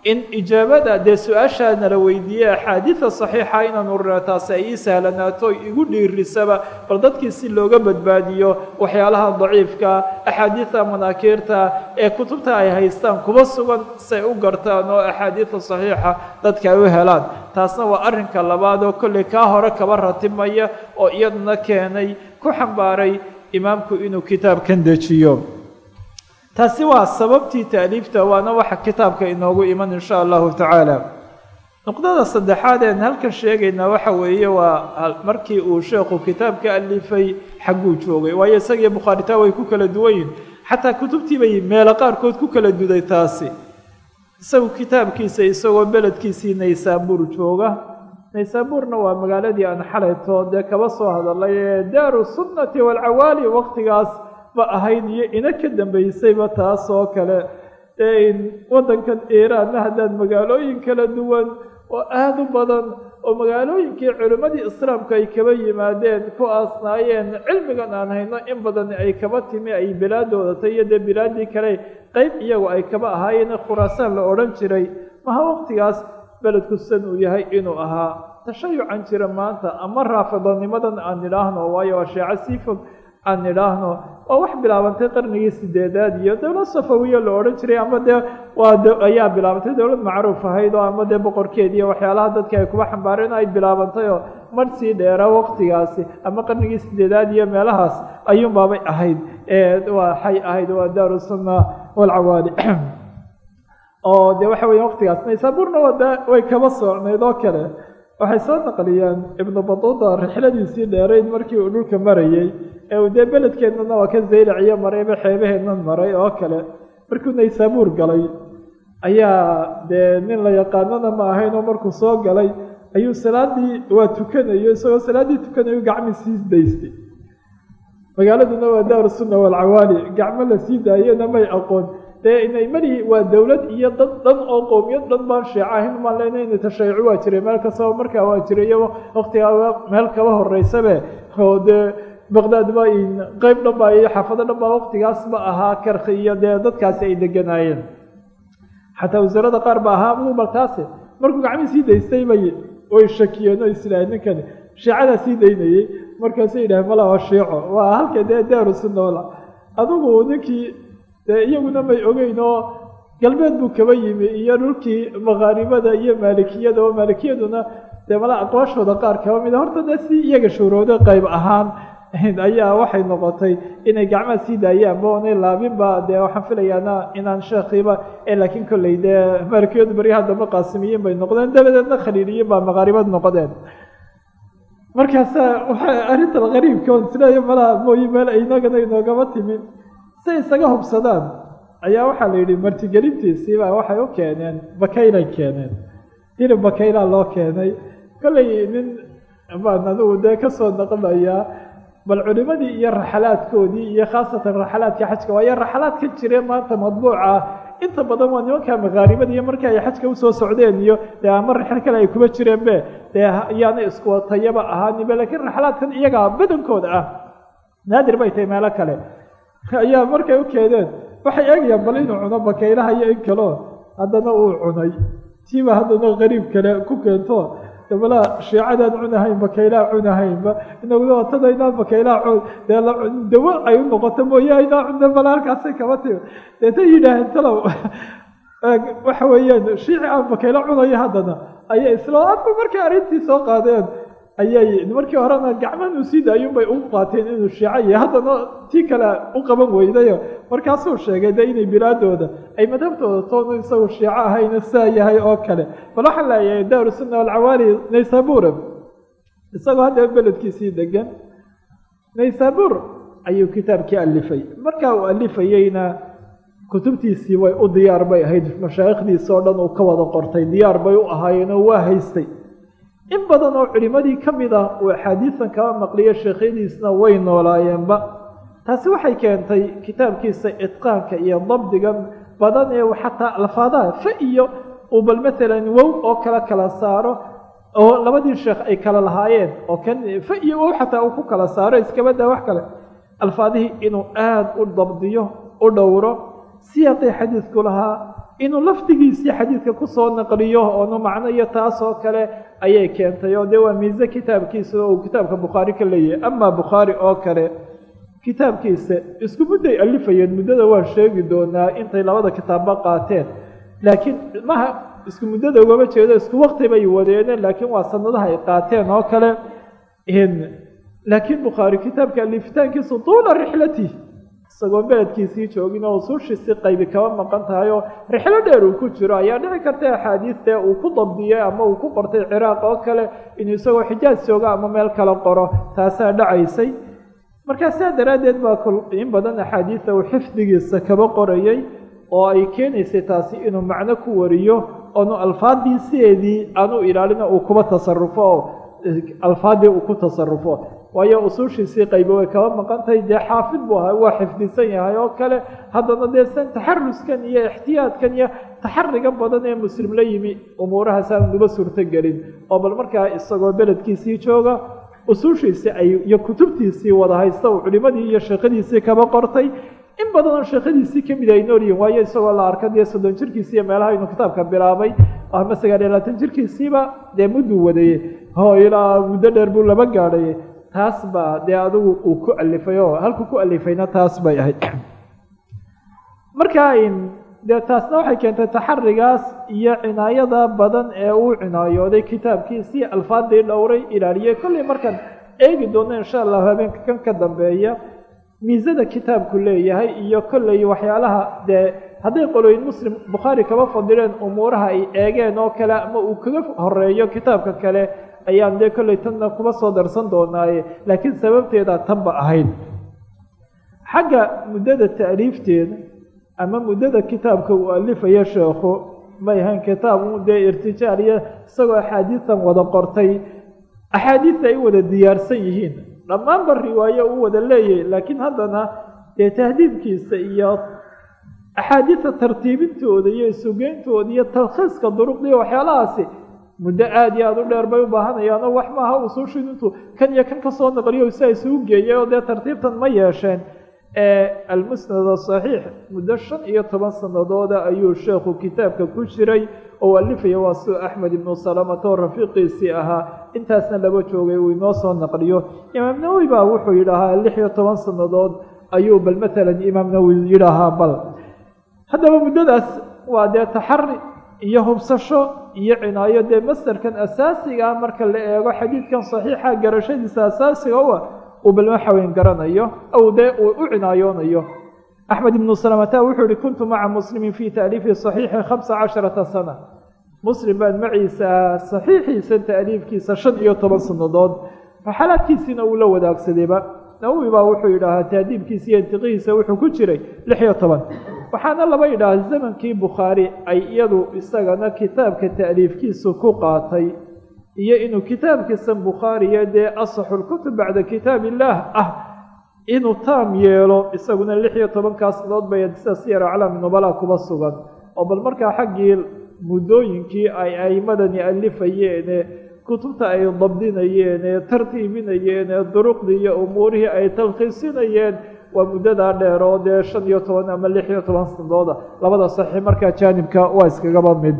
in ijaabada dee su-aashaa nala weydiiyey axaadiida saxiixa inaanu rino taasi ay ii sahlanaato igu dhiirisaba bal dadkii si looga badbaadiyo waxyaalaha daciifka axaadiida manaakiirta ee kutubta ay haystaan kuba sugan say u gartaan oo axaadiida saxiixa dadka ay u helaan taasna waa arrinka labaad oo kolley kaa hore kaba ratimaya oo iyaduna keenay ku xambaaray imaamku inuu kitaabkan dejiyo taasi waa sababtii taaliifta waana waxa kitaabka inoogu iman insha allahu tacaala nuqdada saddexaad een halkan sheegaynaa waxa weeye waa markii uu sheekhu kitaabka alifay xagguu joogay waayo isagiyo bukhaaritaa way ku kala duwan yihin xataa kutubtii bay meelo qaarkood ku kala duday taasi isagu kitaabkiisa isagoo beledkiisii naysaabuur jooga naysaabuurna waa magaaladii aan xalayto dee kaba soo hadalay ee daaru sunnati waalcawaali waqtigaas ba ahayd iyo ina ka dambaysayba taas oo kale ee waddankan iiraanna haddaad magaalooyin kala duwan oo aada u badan oo magaalooyinkii culimmadii islaamka ay kaba yimaadeen ku aasnaayeen cilmigan aan hayno in badan ay kaba timi ay bilaadooda tay iyo dee bilaadii kale qeyb iyagu ay kaba ahaayeen khuraasaan la odhan jiray maha waqtigaas beledku san uu yahay inuu ahaa tashayucan jira maanta ama raafidanimadan aan nidhaahno waayo waa sheeco sii fog aan nidhaahno waa wax bilaabantay qarnigii sideedaad iyo dowlad safawiya la odhan jiray ama dee waa ayaa bilaabantay dowlad macruuf ahayd oo ama dee boqorkeed iyo waxyaalaha dadka ay kuba xambaareen ay bilaabantay oo mar sii dheera waqtigaasi ama qarnigii sideedaad iyo meelahaas ayuunbaabay ahayd waxay ahayd waa daaru sunna walcawaali oo de waxa weya waqtigaas naysaabuurna wada way kaba soocnayd oo kale waxay soo naqliyeen ibnu batuuta rixladiisii dheerayd markii uu dhulka marayey ee uu dee beledkeennana waa ka zaylaciyo marayba xeebaheennan maray oo kale markuu naysaabuur galay ayaa dee nin la yaqaanana ma ahayn oo markuu soo galay ayuu salaadii waa tukanayo isagoo salaaddii tukanayo gacmi sii daystay magaaladuna waa daaru sunna waalcawaali gacmo la sii daayena may aqoon dee inay mali waa dowlad iyo dad dhan oo qowmiyad dhan baan sheeca ahayn maan leyna tashayucu waa jiray meel kastaba markaa waa jiray iyo waqtigaa meel kaba horeysabe oo dee baqdaad ba qeyb dhan baa iyo xaafado dhan baa waqtigaas ma ahaa karki iyo dee dadkaasi ay deganaayeen xataa wasaarada qaar ba ahaa mubal taasi markuu gacmii sii daystay bay way shakiyeen oo islaahay ninkani shiicadaa sii daynayey markaasay yidhaaheen mala waa shiico waa halka dee daaru sunna wala adigu ninkii dee iyaguna may ogeyn oo galbeed buu kaba yimi iyo dhulkii makaaribada iyo maalikiyada oo maalikiyaduna dee mala aqwaashooda qaar kaba mida horta dee si iyaga shuurooday qayb ahaan ayaa waxay noqotay inay gacmaha sii daayaanba oonay laabinba dee waxaan filayaana inaan sheekhiiba ee laakiin kolley dee maalikiyadu baryaha dambe qaasimiyiin bay noqdeen dabadeedna khaliiliyiin baa makaaribad noqdeen markaasa waxa arrintan qariibka on isleeya malaha mooye meel inagana inoogama timin say isaga hubsadaan ayaa waxaa la yidhi martigelintiisiibaa waxay u keeneen bakaylay keeneen hilib bakaylaa loo keenay kollay nin baan anugu dee kasoo naqlayaa bal culimadii iyo raxalaadkoodii iyo khaasatan raxalaadka xajka waayo raxalaad ka jire maanta madbuuca inta badan waa nimanka makaaribada iyo markii ay xajka usoo socdeen iyo dee ama raxil kale ay kuba jireenbe dee yaana iskuwatayaba ahaanibe laakiin raxalaadkan iyagaa badankooda ah naadir bay tahay meelo kale ayaa markay u keeneen waxay eegayaan bal inuu cuno bakaylaha iyo in kaleo haddana uu cunay tiiba haddana qariib kale ku keento dabalaa shiicadaan cunahayn bakaylaha cunahaynba inaguna watada inaan bakaylaha cun dee dawo ay u noqoto mooye aynaa cunna bala halkaasay kaba timi deetay yidhaaheen talow waxa weeyaan shiici aan bakaylo cunayo haddana ayay isla adba markay arrintii soo qaadeen ayay markii horena gacmahan uu sii daayun bay u qaateen inuu shiico yahay haddana tii kale u qaban weydayo markaasuu sheegay de inay bilaadooda ay madhabtooda toonu isagu shiico ahayna saa yahay oo kale bal waxaan leeyahay daaru sunna walcawaali naysabura isagoo haddaba beledkiisii degan naysabur ayuu kitaabkii alifay markaa uu alifayeyna kutubtiisii way u diyaar bay ahayd mashaayikhdiisa oo dhan uu ka wada qortay diyaar bay u ahaayeen oo waa haystay in badan oo culimadii ka mid ah uu axaadiisan kaba maqliyo sheekhyadiisna way noolaayeenba taasi waxay keentay kitaabkiisa itqaanka iyo dabdigan badan ee xataa alfaadaha fa iyo uu bal maalan wow oo kala kala saaro oo labadii sheekh ay kala lahaayeen oo kan fa iyo wow xataa uu ku kala saaro iskabadaa wax kale alfaadihii inuu aada u dabdiyo u dhowro siyaaqii xadiidku lahaa inuu lafdigiisii xadiidka kusoo naqliyo oonu macno iyo taas oo kale ayay keentay oo dee waa miise kitaabkiisa oo uu kitaabka bukhaari ka leeyahay amaa bukhaari oo kale kitaabkiisa isku mudday alifayeen muddada waan sheegi doonaa intay labada kitaabba qaateen laakiin maha isku muddada ugama jeedo isku wakti bay wadeeneen laakiin waa sanadaha ay qaateen oo kale laakiin bukhaari kitaabka alifitaankiisu tuula rixlati isagoo beledkiisii joogin oo usuushiisii qaybi kaba maqan tahay oo rixlo dheer uu ku jiro ayaa dhici karta axaadiiste uu ku dabdiyey ama uu ku qortay ciraaq oo kale inuu isagoo xijaaj joogo ama meel kale qoro taasaa dhacaysay markaa saa daraaddeed baa in badan axaadiista uu xifdigiisa kaba qorayay oo ay keenaysay taasi inuu macno ku wariyo oonu alfaadii sideedii aanu ilaalina uu kuba tasarufo oo alfaadii uu ku tasarufo waayo usuushiisii qaybo way kaba maqantahay dee xaafid buu ahaa waa xifdisan yahay oo kale haddana dee san taxaruskan iyo ixtiyaadkan iyo taxariga badan ee muslim la yimi umuurahaas aan uba suurto gelin oo bal markaa isagoo beledkiisii jooga usuushiisii ay iyo kutubtiisii wada haysta uu culimadii iyo sheekadiisii kaba qortay in badan oo sheekadiisii kamid ay noolyihin waayo isagoo la arka dee soddon jirkiisii iyo meelaha inuu kitaabka bilaabay ama sagaal iyo labaatan jirkiisiiba dee mudduu wadayey oo ilaa muddo dheer buu laba gaadhay taas baa dee adigu uu ku alifay oo halkuu ku alifayna taas bay ahayd marka dee taasna waxay keentay taxarigaas iyo cinaayada badan ee uu cinaayooday kitaabkiisii alfaadii dhowray ilaaliyey kollay markaan eegi doono insha allahu habeenka kan ka dambeeya miisada kitaabku leeyahay iyo kollay waxyaalaha dee hadday qolooyin muslim bukhaari kaba fadileen umuuraha ay eegeen oo kale ama uu kaga horeeyo kitaabka kale ayaan dee kollay tanna kuba soo darsan doonaaye laakiin sababteeda tanba ahayd xagga muddada ta'liifteeda ama muddada kitaabka uu alifayo sheekhu may ahayn kitaab u dee irtijaal iyo isagoo axaadiisan wada qortay axaadiista ay wada diyaarsan yihiin dhammaanba riwaayo uu wada leeyahay laakiin haddana dee tahdiibkiisa iyo axaadiista tartiibintooda iyo isugeyntooda iyo talkhiiska duruqdiiyo waxyaalahaasi muddo aada iyo aada u dheer bay u baahanayaan oo wax maaha usuushin intuu kan iyo kan kasoo naqliyo si ay isugu geeyay oo dee tartiibtan ma yeesheen almusnad asaxiix muddo shan iyo toban sanadooda ayuu sheekhu kitaabka ku jiray oo alifaya waa suu axmed ibnu salamata oo rafiiqiisii ahaa intaasna laba joogay uu inoo soo naqliyo imaam nawowi baa wuxuu yidhaahaa lix iyo toban sannadood ayuu bal matalan imaam nawowi yidhaahaa bal haddaba muddadaas waa dee taxari iyo hubsasho iyo cinaayo dee masderkan asaasiga ah marka la eego xadiidkan saxiixa garashadiisa asaasiga u ah uu bal waxaweyn garanayo ow dee uu u cinaayoonayo axmed ibnu salamata wuxuu yihi kuntu maca muslimin fi taaliifi saxiixi khamsa casharata sana muslim baan maciisa saxiixiisa taaliifkiisa shan iyo toban sannadood raxalaadkiisiina uu la wadaagsadayba nawowi baa wuxuu yidhaahaa taadiibkiisa iyo intiqihiisa wuxuu ku jiray lix iyo toban waxaana laba yidhaha zamankii bukhaari ay iyadu isagana kitaabka ta'liifkiisu ku qaatay iyo inuu kitaabkiisa bukhaariya dee asaxu lkutub bacda kitaab illaah ah inuu taam yeelo isaguna lix iyo tobankaa sanadood bay sida siyar aclaami nubala kuba sugan oo bal markaa xaggii muddooyinkii ay aimadani alifayeene kutubta ay dabdinayeen ee tartiibinayeen ee duruqdii iyo umuurihii ay talkhiisinayeen waa muddadaa dheer oo dee shan iyo toban ama lix iyo toban sanadooda labada saxiix markaa jaanibka waa iskagaba mid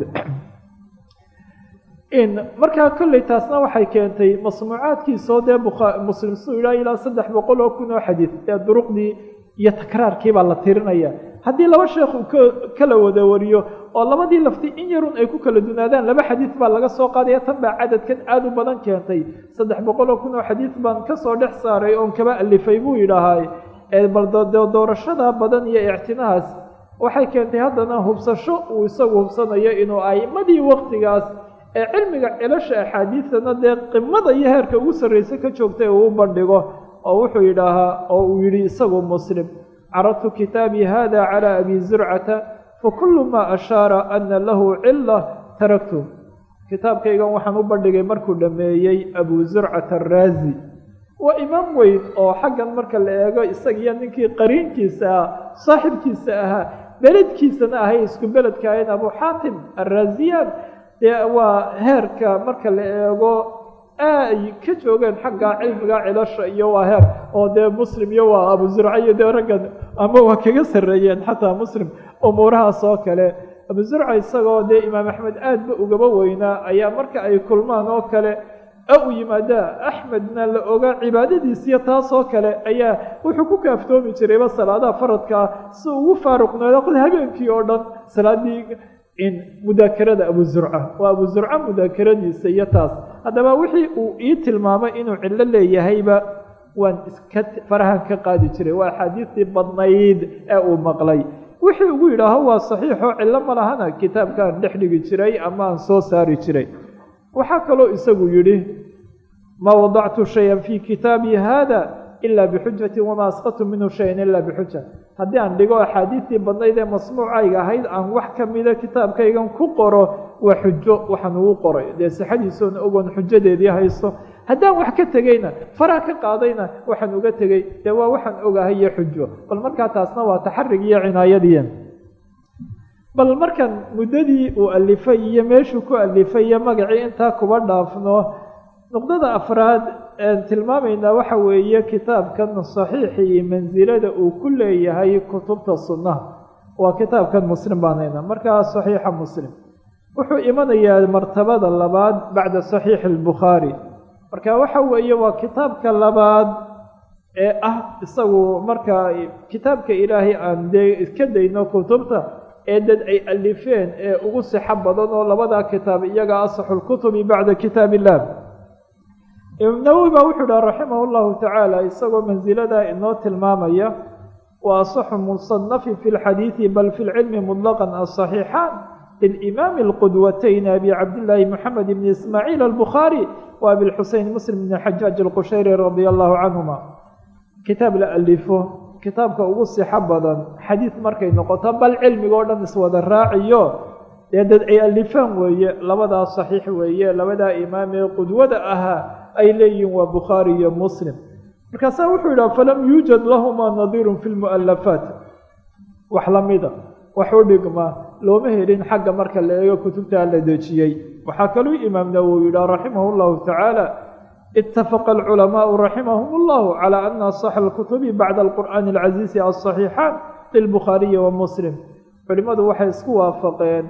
markaa kolley taasna waxay keentay masmuucaadkiisoo dee muslim suu yidhaha ilaa saddex boqol oo kun oo xadiid ee duruqdii iyo takraarkiibaa la tirinaya haddii laba sheekh uu kala wada wariyo oo labadii lafti in yarun ay ku kala dunaadaan laba xadiid baa laga soo qaadaya tan baa cadadkan aada u badan keentay saddex boqol oo kun oo xadiid baan kasoo dhex saaray oon kaba alifay buu yidhaahaa bal doorashada badan iyo ictinahaas waxay keentay haddana hubsasho uu isagu hubsanayo inuu aimadii waktigaas ee cilmiga cilasha axaadiidtana dee qimada iyo heerka ugu sarreysa ka joogtay uu u bandhigo oo wuxuu yidhaahaa oo uu yidhi isagu muslim caradtu kitaabii hada calى abi zurcata fakulu ma ashaara ana lahu cila taraktu kitaabkaygan waxaan u bandhigay markuu dhameeyey abu zurcata araazi waa imaam weyn oo xaggan marka la eego isagiyo ninkii qariinkiisa ah saaxibkiisa ahaa beledkiisana ahay isku beledka ahayn abu xaatim arraaziyaan dee waa heerka marka la eego ay ka joogeen xagga cilmiga cilasha iyo waa heer oo dee muslim iyo waa abu zurca iyo dee raggan ama waa kaga sarreeyeen xataa muslim umuurahaas oo kale abu zurca isagoo dee imaam axmed aadba ugaba weynaa ayaa marka ay kulmaan oo kale u yimaadaa axmedna la ogaa cibaadadiisiyo taasoo kale ayaa wuxuu ku kaaftoomi jirayba salaadaha faradkaa si ugu faaruqnooda habeenkii oo dhan salaadii mudaakarada abu zurca waa abu zurca mudaakaradiisa iyo taas haddaba wixii uu ii tilmaamay inuu cillo leeyahayba waan iska farahan ka qaadi jiray waa axaadiistii badnayd ee uu maqlay wixii ugu yidhaaho waa saxiixoo cillo ma lahana kitaabkaan dhex dhigi jiray ama aan soo saari jiray waxaa kaloo isagu yidhi maa wadactu shayan fii kitaabii hada ila bixujati wamaa asqatu minhu shayan ila bixuja haddii aan dhigo axaadiistii badnayd ee masmuucayga ahayd aan wax ka mida kitaabkaygan ku qoro waa xujo waxaan ugu qoray dee sixadiisoona ogoon xujadeedii haysto haddaan wax ka tegeyna faraa ka qaadayna waxaan uga tegey dee waa waxaan ogahay iyo xujo bal markaa taasna waa taxarig iyo cinaayadii bal markan muddadii uu alifay iyo meeshuu ku alifay iyo magacii intaa kuba dhaafno nuqdada afraad een tilmaamaynaa waxa weeye kitaabkan saxiixi iyo mansilada uu ku leeyahay kutubta sunnaha waa kitaabkan muslim baanayna markaa saxiixa muslim wuxuu imanayaa martabada labaad bacda saxiixi albukhaari marka waxa weeye waa kitaabka labaad ee ah isagu markaa kitaabka ilaahay aan dee iska dayno kutubta ee dad ay alifeen ee ugu sixo badan oo labadaa kitaab iyaga asaxu lkutubi bacda kitaab illah imaam nawowi baa wuxuu dhaha raximah llahu tacaala isagoo mansiladaa inoo tilmaamaya wa asaxu musanafin fi lxadiidi bal fi lcilmi muطlaqan asaxiixaan lilimaami alqudwatayn abi cabdillaahi moxamed bni ismaaciil albukhaari wa abilxuseyn muslim bni xajaaj alqushayri radia allahu canhuma kitaab la alifo kitaabka ugu sixo badan xadiid markay noqoto bal cilmigoo dhan iswada raaciyo dee dad ay alifaan weeye labadaa saxiix weeye labadaa imaam ee qudwada ahaa ay leeyihiin waa bukhaari iyo muslim markaasaa wuxuu yidhaha falam yuujad lahumaa nadiirun fi lmu'alafaat wax lamida wax u dhigma looma helin xagga marka la eego kutubtaa la dejiyey waxaa kaluu imaam nawowi yidhaha raximah llahu tacaala itafaqa alculamaau raximahum اllahu calى ana asaxa alkutubi bacda alqur'aani alcaziizi alصaxiixaan lilbukhaariyi wa muslim culimadu waxay isku waafaqeen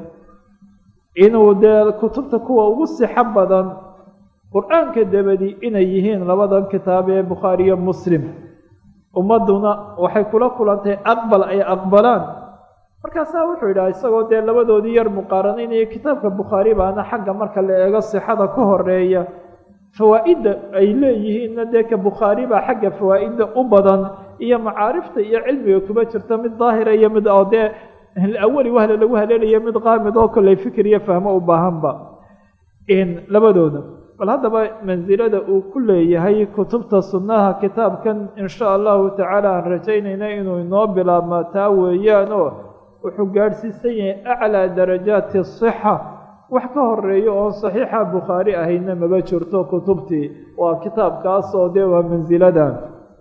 inuu dee kutubta kuwa ugu sixo badan qur-aanka dabadi inay yihiin labadan kitaab ee bukhaariyo muslim ummaduna waxay kula kulantay aqbal ay aqbalaan markaasaa wuxuu yidhaha isagoo dee labadoodii yar muqaaranaynaya kitaabka bukhaari baana xagga marka la eego sixada ka horeeya fawaa'idda ay leeyihiinna dee ka bukhaari baa xagga fawaa'idda u badan iyo macaarifta iyo cilmiga kuba jirta mid daahira iyo mid oo dee awali wahla lagu haleelayo mid qaamid oo kolley fikir iyo fahmo u baahanba labadooda bal haddaba mansilada uu ku leeyahay kutubta sunnaha kitaabkan insha allahu tacaala aan rajaynayna inuu inoo bilaabma taa weeyaan oo wuxuu gaadhsiisan yahay aclaa darajaati asixa wax ka horeeya oon saxiixa bukhaari ahayna maba jirto kutubtii waa kitaabkaas oo dee waa mansiladan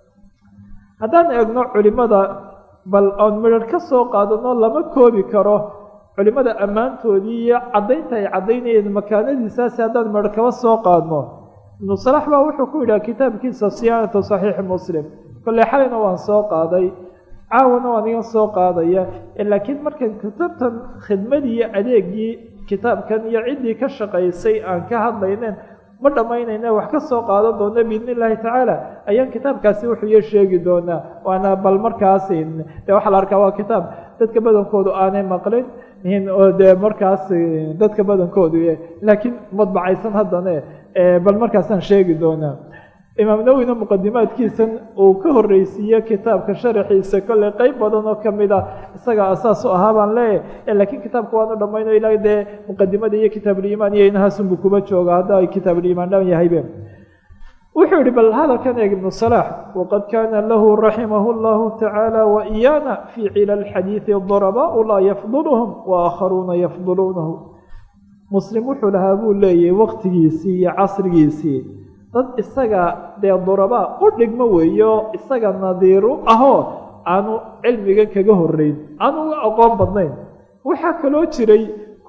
haddaan eegno culimada bal oon midhar ka soo qaadano lama koobi karo culimada ammaantoodii iyo caddaynta ay caddaynayeen makaanadiisaasi haddaan midhar kaba soo qaadno ibnu salax baa wuxuu ku yidhaha kitaabkiisa siyaanatu saxiixi muslim kolley xalayna waan soo qaaday caawana waan iga soo qaadaya laakiin markan kutubtan khidmadii iyo adeegii kitaabkan iyo ciddii ka shaqaysay aan ka hadlaynen ma dhammaynayna wax ka soo qaadan doona biidni illaahi tacaala ayaan kitaabkaasi wuxuu iyo sheegi doonaa waana bal markaas dee waxaa la arkaa waa kitaab dadka badankoodu aanay maqlin oo dee markaas dadka badankoodu laakiin madbacaysan haddane bal markaasaan sheegi doonaa imaam nawowina muqadimaadkiisan uu ka horreysiiye kitaabka sharaxiisa kolley qeyb badan oo kamid a isaga asaas u ahaa baan leeyahy laakiin kitaabka waanu dhammayno ilaa dee muqadimada iyo kitaabuliimaan iyo inahaasunbu kuba jooga hadda ay kitaabuliimaan dhan yahaybe wuxuu yihi bal hadalkan eeg ibnu salaax waqad kaana lahu raximah llahu tacaala waiyana fii cilal xadiidi durabaau laa yafduluhum waakharuuna yafduluunahu muslim wuxuu lahaa buu leeyahay waqtigiisii iyo casrigiisii dad isaga dee durabaa u dhigmo weeyo isaga nadiiru ahoo aanu cilmiga kaga horeyn aanu uga aqoon badnayn waxaa kaloo jiray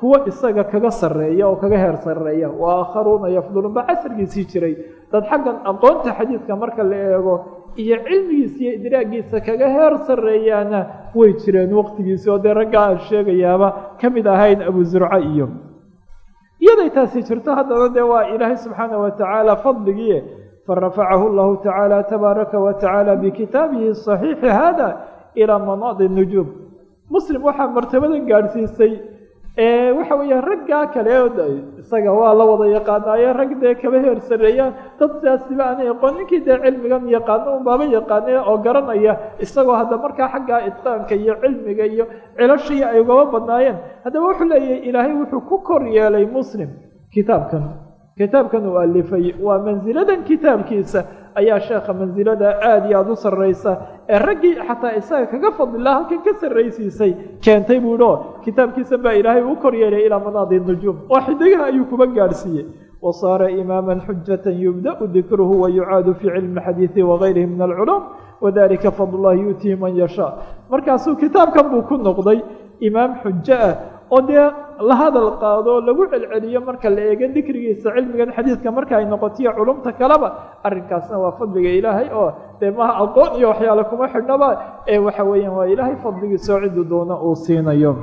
kuwa isaga kaga sarreeya oo kaga heer sarreeya wa aakharuuna yafduluun baa casrigiisii jiray dad xaggan aqoonta xadiidka marka la eego iyo cilmigiisa iyo idraagiisa kaga heer sarreeyaana way jireen waqtigiisi oo dee raggaa aan sheegayaaba ka mid ahayn abu zurca iyo iyaday taasi jirto haddana dee waa ilaahay subxaana wa tacaala fadligii farafacahu llahu tacaala tabaaraka wa tacaala bikitaabihi saxiixi hada ilaa manaadi nujuum muslim waxaa martabadan gaadhsiisay waxa weeyaan raggaa kale isaga waa la wada yaqaanaaye rag dee kaba heer sareeyaan dad sidaasiba aanay aqoon ninkii dee cilmigan yaqaano unbaaba yaqaane oo garanaya isagoo hadda markaa xaggaa itqaanka iyo cilmiga iyo cilashii ay ugaba badnaayeen haddaba wuxuu leeyahay ilaahay wuxuu ku kor yeelay muslim kitaabkan kitaabkan uu alifay waa mansiladan kitaabkiisa ayaa sheekha mansilada aada iyo aada u sarraysa ee raggii xataa isaga kaga fadlilaa halkan ka sarraysiisay keentay buu idhi oo kitaabkiisa baa ilaahay u kor yeelay ilaa manaadi nujuum oo xidigaha ayuu kuba gaadhsiiyey wa saara imaaman xujatan yubda'u dikruhu wa yucaadu fii cilmi xadiidi wagayrihi min alculuum wadalika fadlullahi yu'tihi man yashaa markaasuu kitaabkan buu ku noqday imaam xujo ah oo dee la hadal qaado lagu celceliyo marka la eego dikrigiisa cilmigan xadiidka marka ay noqotiyo culumta kaleba arrinkaasna waa fadliga ilaahay oo dee maha aqoon iyo waxyaale kuma xidhnaba ee waxa weeyaan waa ilaahay fadligiisa oo ciddu doona uu siinayo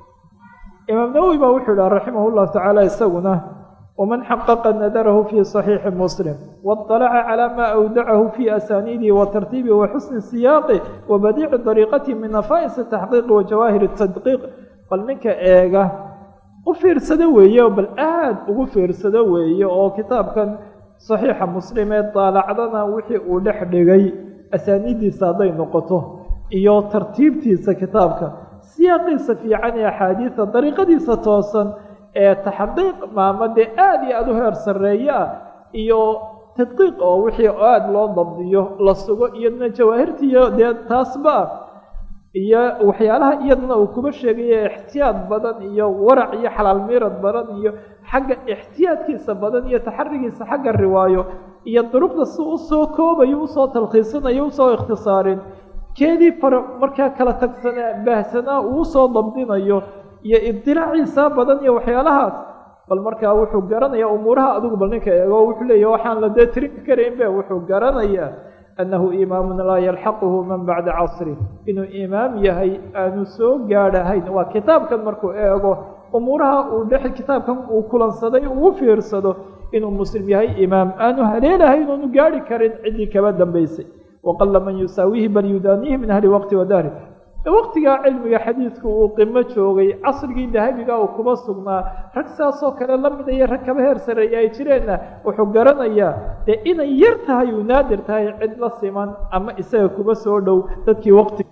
imaam nawowi baa wuxuu idhaha raximah llahu tacaala isaguna waman xaqaqa nadarahu fii صaxiixi muslim waاطalaca calى ma awdacahu fii asaniidihi wa tartiibihi wa xusni siyaaqi wa badiici dariiqatihi min nafaa'is taxqiiqi wa jawaahir tadqiiq bal ninka eega u fiirsado weeye bal aada ugu fiirsado weeye oo kitaabkan saxiixa muslim ee daalacdana wixii uu dhex dhigay asaaniiddiisa hadday noqoto iyo tartiibtiisa kitaabka siyaaqiisa fiican ee axaadiida dariiqadiisa toosan ee taxqiiq maamadee aada iyo aada u heer sarreeye ah iyo tadqiiq oo wixii aada loo dabdiyo la sugo iyadna jawaahirtiiyo dee taasba ah iyo waxyaalaha iyadana uu kuba sheegayo ixtiyaad badan iyo warac iyo xalaal miirad badan iyo xagga ixtiyaadkiisa badan iyo taxarigiisa xagga riwaayo iyo duruqda si usoo koobayo usoo talkhiisanayo usoo ikhtisaarin keedii fara markaa kala tagsanaa baahsanaa uu usoo dabdinayo iyo ibtilaaciisa badan iyo waxyaalahaas bal markaa wuxuu garanayaa umuuraha adigu bal ninka eego wuxuu leeyahy waxaan la dee tirin karayn be wuxuu garanayaa annahu imaamun laa yalxaquhu man bacda casri inuu imaam yahay aanu soo gaadhahayn waa kitaabkan markuu eego umuuraha uu dhex kitaabkan uu kulansaday uu fiirsado inuu muslim yahay imaam aanu haleelahayn oonu gaadhi karin ciddii kaba dambaysay waqala man yusaawihi bal yudaaniihi min ahli waqti wadahri waqtigaa cilmiga xadiidku uu qimo joogay casrigii dahabiga uu kuba sugnaa rag saasoo kale la mid iyo rag kaba heer sareeya ay jireenna wuxuu garanayaa dee inay yar tahay uu naadir tahay cid la siman ama isaga kuba soo dhow dadkii waqti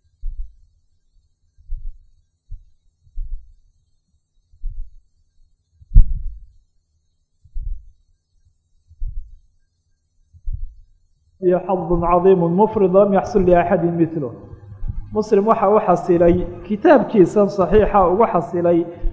iyo xadun cadiimu mufrid lam yaxsul liaxadi milo muslim waxa u xasilay kitaabkiisan saxiixa ugu xasilay